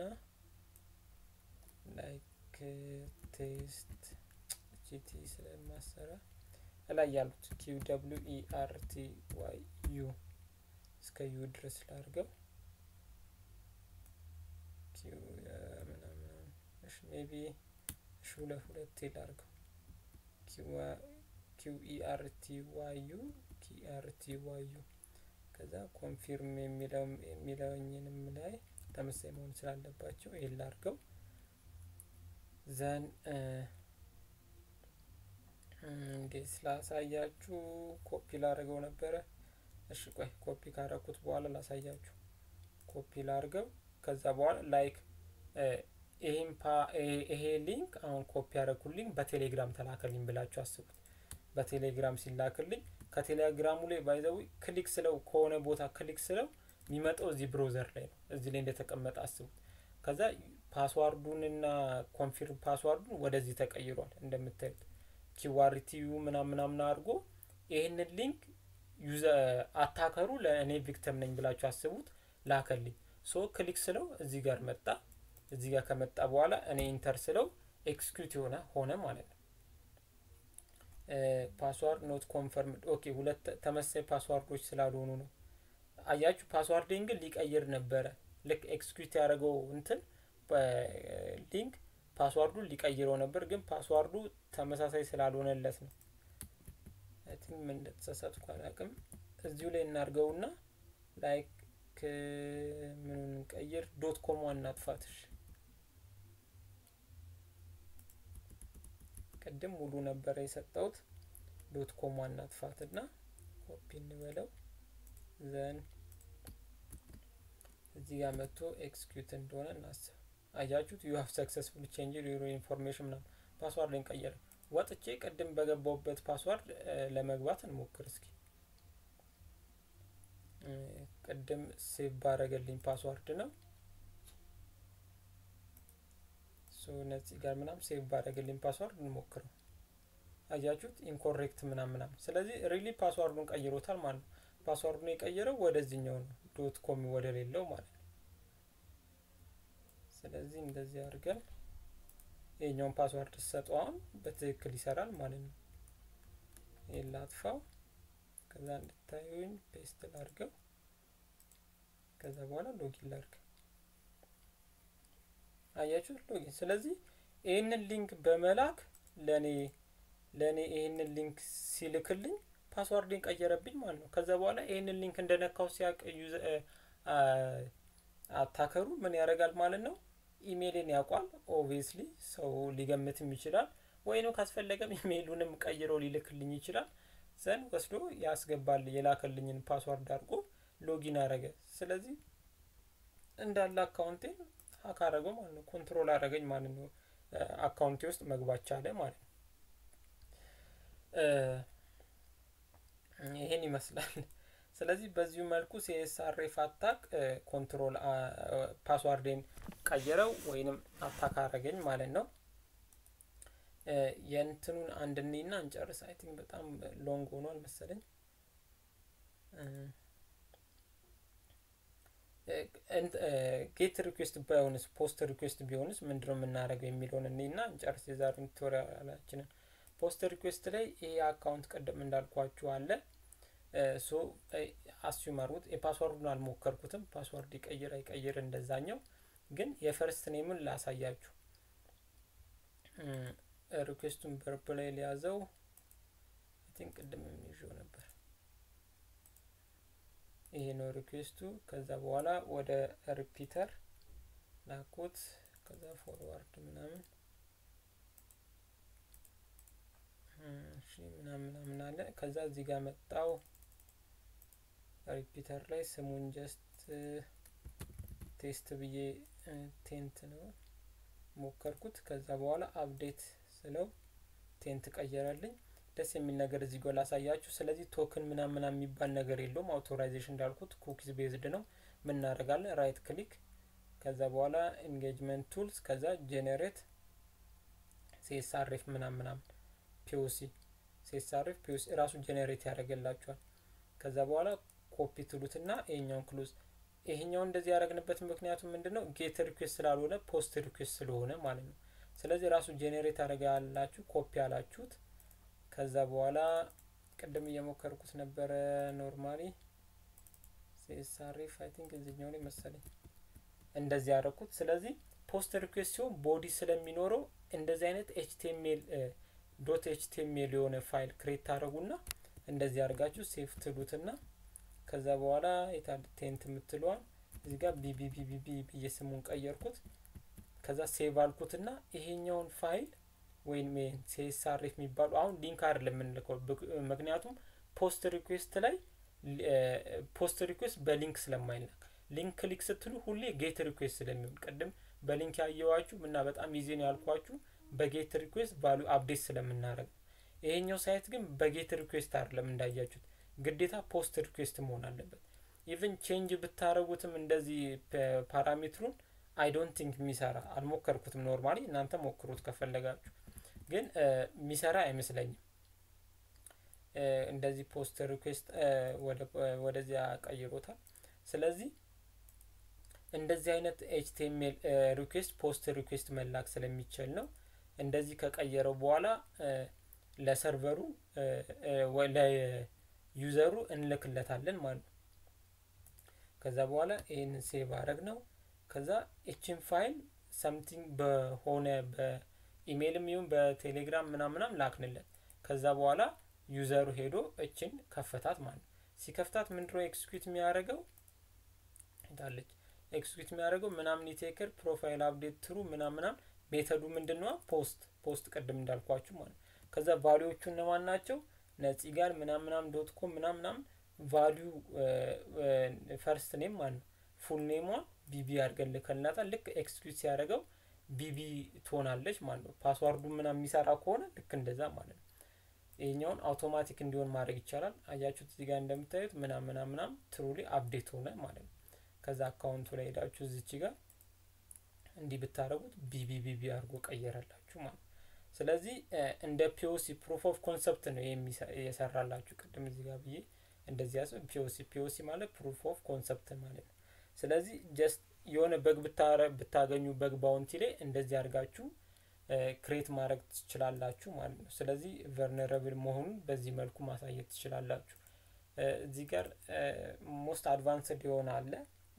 ላይክ ቴስት ጂቲ ስለማሰራ ላይ ያሉት ኪው ደብሊው ኢ አር ቲ ዋይ ዩ እስከ ዩ ድረስ ላድርገው። ኪው ምናምን እሺ ሜቢ እሺ ሁለት ሁለቴ ላድርገው። ኪው ኢ አር ቲ ዋይ ዩ ኪ አር ቲ ዋይ ዩ ከዛ ኮንፊርም የሚለውኝንም ላይ ተመሳሳይ መሆን ስላለባቸው ይሄን ላድርገው። ዘን እንዴት ስላሳያችሁ ኮፒ ላደርገው ነበረ። እሺ ቆይ ኮፒ ካረኩት በኋላ ላሳያችሁ። ኮፒ ላድርገው። ከዛ በኋላ ላይክ ይሄን ይሄ ሊንክ አሁን ኮፒ ያደረኩት ሊንክ በቴሌግራም ተላከልኝ ብላችሁ አስቡት። በቴሌግራም ሲላክልኝ ከቴሌግራሙ ላይ ባይዘዊ ክሊክ ስለው ከሆነ ቦታ ክሊክ ስለው የሚመጣው እዚህ ብሮዘር ላይ ነው። እዚህ ላይ እንደተቀመጠ አስቡት። ከዛ ፓስዋርዱንና ኮንፊርም ፓስዋርዱን ወደዚህ ተቀይሯል እንደምታዩት ኪዋሪቲዩ ምናምን ምናምን አድርጎ ይህንን ሊንክ ዩዘ አታከሩ ለእኔ ቪክተም ነኝ ብላችሁ አስቡት ላከልኝ። ሶ ክሊክ ስለው እዚህ ጋር መጣ። እዚህ ጋር ከመጣ በኋላ እኔ ኢንተር ስለው ኤክስኪዩት የሆነ ሆነ ማለት ነው። ፓስዋርድ ኖት ኮንፈርምድ ኦኬ። ሁለት ተመሳሳይ ፓስዋርዶች ስላልሆኑ ነው። አያችሁ ፓስዋርድን ግን ሊቀይር ነበረ። ልክ ኤክስኪዩት ያደረገው እንትን ሊንክ ፓስዋርዱን ሊቀይረው ነበር፣ ግን ፓስዋርዱ ተመሳሳይ ስላልሆነለት ነው። ቲንክ ምን እንደተሳሳትኩ አላውቅም። እዚሁ ላይ እናድርገውና ላይክ ምኑን እንቀይር፣ ዶት ኮም እናጥፋትሽ። ቅድም ሙሉ ነበረ የሰጠሁት ዶት ኮም እናጥፋትና ኮፒ እንበለው ዘን እዚህ ጋር መጥቶ ኤክስኪዩት እንደሆነ እናስብ። አያችሁት? ዩ ሀቭ ሰክሰስፉል ቼንጅ ዩሮ ኢንፎርሜሽን ምናምን ፓስዋርድ እንቀየረ። ወጥቼ ቅድም በገባውበት ፓስዋርድ ለመግባት እንሞክር እስኪ። ቅድም ሴቭ ባረገልኝ ፓስዋርድ ነው እነዚህ ጋር ምናምን ሴቭ ባረገልኝ ፓስዋርድ እንሞክረው። አያችሁት? ኢንኮሬክት ምናምን ምናምን። ስለዚህ ሪሊ ፓስዋርዱን ቀይሮታል ማለት ነው። ፓስዋርዱን የቀየረው ወደዚህኛው ነው፣ ዶት ኮም ወደ ሌለው ማለት ነው። ስለዚህ እንደዚህ አድርገን የኛውን ፓስዋርድ ሰጠው አሁን በትክክል ይሰራል ማለት ነው። ይህን ላጥፋው፣ ከዛ እንድታዩኝ ፔስት ላድርገው፣ ከዛ በኋላ ሎጊን ላድርግ። አያችሁት? ሎጊን። ስለዚህ ይህንን ሊንክ በመላክ ለእኔ ለእኔ ይህንን ሊንክ ሲልክልኝ ፓስዋርድን ቀየረብኝ ማለት ነው። ከዛ በኋላ ይህንን ሊንክ እንደነካው ሲያቅ አታከሩ ምን ያደርጋል ማለት ነው ኢሜይልን ያውቋል። ኦብቪየስሊ ሰው ሊገምትም ይችላል፣ ወይንም ካስፈለገም ኢሜይሉንም ቀይሮ ሊልክልኝ ይችላል። ዘን ወስዶ ያስገባል የላከልኝን ፓስዋርድ አድርጎ ሎጊን አረገ። ስለዚህ እንዳለ አካውንቴን ሀክ አረገው ማለት ነው። ኮንትሮል አረገኝ ማለት ነው። አካውንቴ ውስጥ መግባት ቻለ ማለት ነው። ይሄን ይመስላል። ስለዚህ በዚሁ መልኩ ሲኤስአርኤፍ አታክ ኮንትሮል ፓስዋርዴን ቀይረው ወይንም አታክ አረገኝ ማለት ነው። የእንትኑን አንድ እኔና እንጨርስ። አይ ቲንክ በጣም ሎንግ ሆኗል መሰለኝ። ጌት ሪኩዌስት ባይሆንስ ፖስት ሪኩዌስት ቢሆንስ ምንድነው የምናደርገው የሚለውን እኔና እንጨርስ የዛሬውን ቱቶሪያላችንን። ፖስት ሪኩዌስት ላይ ይሄ አካውንት ቀደም እንዳልኳችሁ አለ ሶ አስዩም አድርጉት። የፓስዋርዱን አልሞከርኩትም። ፓስዋርድ ይቀይር አይቀይር እንደዛኛው ግን የፈርስት ኔምን ላሳያችሁ። ሪኩዌስቱን በርብ ላይ ሊያዘው ቲንክ ቅድም የሚይዘው ነበር። ይሄ ነው ሪኩዌስቱ። ከዛ በኋላ ወደ ሪፒተር ላኩት። ከዛ ፎርዋርድ ምናምን እሺ ምናምን ምናምን አለ። ከዛ እዚህ ጋር መጣው ሪፒተር ላይ ስሙን ጀስት ቴስት ብዬ ቴንት ነው ሞከርኩት። ከዛ በኋላ አፕዴት ስለው ቴንት ቀየረልኝ። ደስ የሚል ነገር እዚህ ጋር ላሳያችሁ። ስለዚህ ቶክን ምናምን ምናምን የሚባል ነገር የለውም። አውቶራይዜሽን እንዳልኩት ኩኪስ ቤዝድ ነው። ምን እናደርጋለን? ራይት ክሊክ ከዛ በኋላ ኢንጌጅመንት ቱልስ ከዛ ጄኔሬት ሲኤስአርኤፍ ምናምን ምናምን ፒኦሲ ሲኤስአርኤፍ ፒኦሲ ራሱ ጄኔሬት ያደርግላችኋል። ከዛ በኋላ ኮፒ ትሉትና ይሄኛውን ክሎዝ ይሄኛው እንደዚህ ያደረግንበት ምክንያቱ ምንድን ነው? ጌት ሪኩዌስት ስላልሆነ ፖስት ሪኩዌስት ስለሆነ ማለት ነው። ስለዚህ ራሱ ጄኔሬት አደረገ ያላችሁ ኮፒ ያላችሁት። ከዛ በኋላ ቅድም እየሞከርኩት ነበረ ኖርማሊ ሲኤስአርኤፍ አይ ቲንክ እዚህኛው ላይ መሰለኝ እንደዚህ ያደረኩት። ስለዚህ ፖስት ሪኩዌስት ሲሆን ቦዲ ስለሚኖረው እንደዚህ አይነት ኤችቲኤምኤል ዶት ኤችቲኤምኤል የሆነ ፋይል ክሬት ታደረጉና እንደዚህ አድርጋችሁ ሴፍ ትሉትና ከዛ በኋላ የታል ቴንት የምትለዋል እዚህ ጋር ቢቢቢቢቢ ብዬ ስሙን ቀየርኩት። ከዛ ሴቭ አልኩትና ይሄኛውን ፋይል ወይም ሲኤስአርኤፍ የሚባሉ አሁን ሊንክ አይደለም የምንልከው፣ ምክንያቱም ፖስት ሪኩዌስት ላይ ፖስት ሪኩዌስት በሊንክ ስለማይላክ ሊንክ ክሊክ ስትሉ ሁሌ ጌት ሪኩዌስት ስለሚሆን ቅድም በሊንክ ያየዋችሁ እና በጣም ኢዚ ነው ያልኳችሁ በጌት ሪኩዌስት ቫሉ አፕዴት ስለምናደርግ ይሄኛው ሳይት ግን በጌት ሪኩዌስት አይደለም እንዳያችሁት ግዴታ ፖስት ሪኩዌስት መሆን አለበት። ኢቭን ቼንጅ ብታረጉትም እንደዚህ ፓራሜትሩን አይ ዶንት ቲንክ የሚሰራ አልሞከርኩትም። ኖርማሊ እናንተ ሞክሩት ከፈለጋችሁ፣ ግን የሚሰራ አይመስለኝም። እንደዚህ ፖስት ሪኩዌስት ወደዚያ ቀይሮታል። ስለዚህ እንደዚህ አይነት ኤችቲኤምኤል ሪኩዌስት ፖስት ሪኩዌስት መላክ ስለሚችል ነው። እንደዚህ ከቀየረው በኋላ ለሰርቨሩ ለዩዘሩ እንልክለታለን ማለት ነው። ከዛ በኋላ ይህንን ሴቭ አረግ ነው። ከዛ እችን ፋይል ሰምቲንግ በሆነ በኢሜይልም ይሁን በቴሌግራም ምናምናም ላክንለት። ከዛ በኋላ ዩዘሩ ሄዶ እችን ከፈታት ማለት ነው። ሲከፍታት ምንድነው ኤክስኪዩት የሚያደርገው ታለች ኤክስኪዩት የሚያደርገው ምናምን ኢቴክር ፕሮፋይል አፕዴት ትሩ ምናምናም ሜተዱ ምንድን ነው? ፖስት ፖስት ቅድም እንዳልኳችሁ ማለት ነው። ከዛ ቫሊዎቹ እነማን ናቸው? ነፂ ጋር ምናም ምናም ዶት ኮም ምናም ምናም ቫሊዩ ፈርስት ኔም ማለት ነው ፉል ኔሟን ቢቢ አድርገን ልከልናታል። ልክ ኤክስኪዩት ሲያደርገው ቢቢ ትሆናለች ማለት ነው። ፓስዋርዱ ምናምን የሚሰራ ከሆነ ልክ እንደዛ ማለት ነው። ይሄኛውን አውቶማቲክ እንዲሆን ማድረግ ይቻላል። አያችሁት እዚህ ጋር እንደምታዩት ምናም ምናም ምናም ትሩሊ አፕዴት ሆነ ማለት ነው። ከዛ አካውንቱ ላይ ሄዳችሁ እዚች ጋር እንዲህ ብታደረጉት ቢቢ ቢቢ አድርጎ ቀየረላችሁ ማለት ነው። ስለዚህ እንደ ፒኦሲ ፕሩፍ ኦፍ ኮንሰፕት ነው የሰራላችሁ። ቅድም እዚህ ጋር ብዬ እንደዚህ ያስ ፒኦሲ ፒኦሲ ማለት ፕሩፍ ኦፍ ኮንሰፕት ማለት ነው። ስለዚህ ጀስት የሆነ በግ ብታገኙ በግ ባውንቲ ላይ እንደዚህ አድርጋችሁ ክሬት ማድረግ ትችላላችሁ ማለት ነው። ስለዚህ ቨርነረብል መሆኑን በዚህ መልኩ ማሳየት ትችላላችሁ። እዚህ ጋር ሞስት አድቫንስድ የሆነ አለ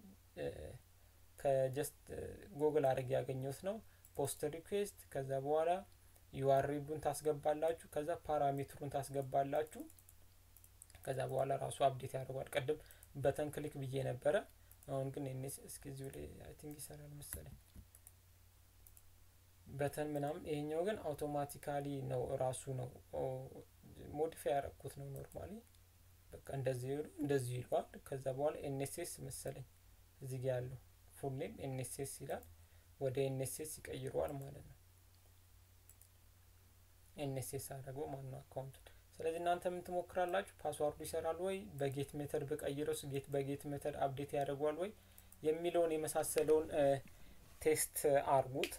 ከጀስት ጎግል አድርግ ያገኘሁት ነው። ፖስት ሪኩዌስት ከዛ በኋላ ዩአርኤሉን ታስገባላችሁ። ከዛ ፓራሜትሩን ታስገባላችሁ። ከዛ በኋላ ራሱ አፕዴት ያደርጓል። ቅድም በተን ክሊክ ብዬ ነበረ። አሁን ግን ኔስ እስኪ እዚሁ ላይ አይ ቲንክ ይሰራል መሰለኝ በተን ምናምን። ይሄኛው ግን አውቶማቲካሊ ነው ራሱ ነው ሞዲፋይ ያደረግኩት ነው። ኖርማሊ በቃ እንደዚህ እንደዚህ ይለዋል። ከዛ በኋላ ኤንኤስኤስ መሰለኝ እዚህ ጋር ያለው ፉል ኔም ኤንኤስኤስ ይላል። ወደ ኤንኤስኤስ ይቀይረዋል ማለት ነው። ኤንኤስኤስ አድርገው ማለት ነው አካውንቱን። ስለዚህ እናንተ ምን ትሞክራላችሁ? ፓስዋርዱ ይሰራል ወይ፣ በጌት ሜተድ በቀይረውስ ጌት በጌት ሜተድ አፕዴት ያደርገዋል ወይ የሚለውን የመሳሰለውን ቴስት አርጉት።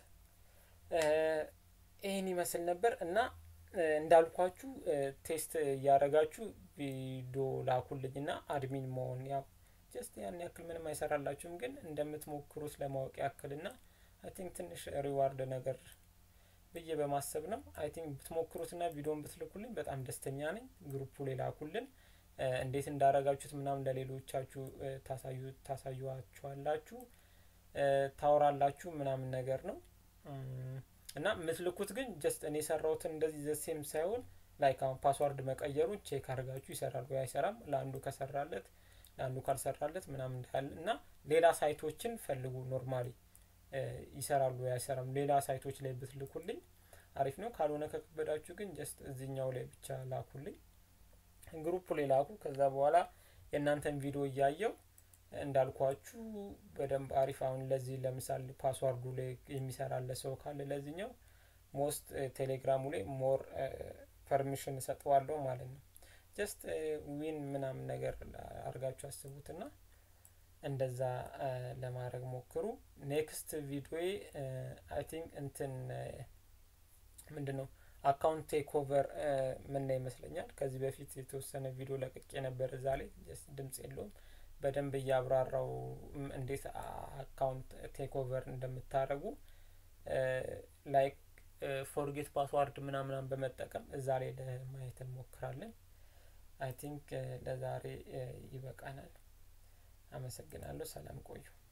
ይህን ይመስል ነበር እና እንዳልኳችሁ ቴስት እያደረጋችሁ ቪዲዮ ላኩልኝ እና አድሚን መሆን ያው ጀስት ያን ያክል ምንም አይሰራላችሁም፣ ግን እንደምትሞክሩት ለማወቅ ያክል ና አይ ቲንክ ትንሽ ሪዋርድ ነገር ብዬ በማሰብ ነው። አይ ቲንክ ብትሞክሩት ና ቪዲዮን ብትልኩልኝ በጣም ደስተኛ ነኝ። ግሩፑ ላይ ላኩልን። እንዴት እንዳረጋችሁት ምናምን ለሌሎቻችሁ ታሳዩዋችኋላችሁ፣ ታወራላችሁ ምናምን ነገር ነው እና የምትልኩት ግን ጀስት እኔ የሰራሁትን እንደዚህ ዘሴም ሳይሆን ላይክ አሁን ፓስዋርድ መቀየሩን ቼክ አድርጋችሁ ይሰራል ወይ አይሰራም፣ ለአንዱ ከሰራለት ለአንዱ ካልሰራለት ምናምን እንዳለ እና ሌላ ሳይቶችን ፈልጉ። ኖርማሊ ይሰራሉ ወይ አይሰራም፣ ሌላ ሳይቶች ላይ ብትልኩልኝ አሪፍ ነው። ካልሆነ ከከበዳችሁ ግን ጀስት እዚኛው ላይ ብቻ ላኩልኝ፣ ግሩፕ ላይ ላኩ። ከዛ በኋላ የእናንተን ቪዲዮ እያየው እንዳልኳችሁ በደንብ አሪፍ አሁን ለዚህ ለምሳሌ ፓስዋርዱ ላይ የሚሰራለ ሰው ካለ ለዚህኛው ሞስት ቴሌግራሙ ላይ ሞር ፐርሚሽን እሰጠዋለሁ ማለት ነው። ጀስት ዊን ምናምን ነገር አድርጋችሁ አስቡትና እንደዛ ለማድረግ ሞክሩ። ኔክስት ቪዲዮ አይ ቲንክ እንትን ምንድን ነው አካውንት ቴክ ኦቨር ምና ይመስለኛል። ከዚህ በፊት የተወሰነ ቪዲዮ ለቅቄ ነበር። እዛ ላይ ጀስት ድምጽ የለውም በደንብ እያብራራው እንዴት አካውንት ቴክ ኦቨር እንደምታደርጉ ላይክ ፎርጌት ፓስዋርድ ምናምናም በመጠቀም እዛ ላይ ለማየት እንሞክራለን። አይ ቲንክ ለዛሬ ይበቃናል። አመሰግናለሁ። ሰላም ቆዩ።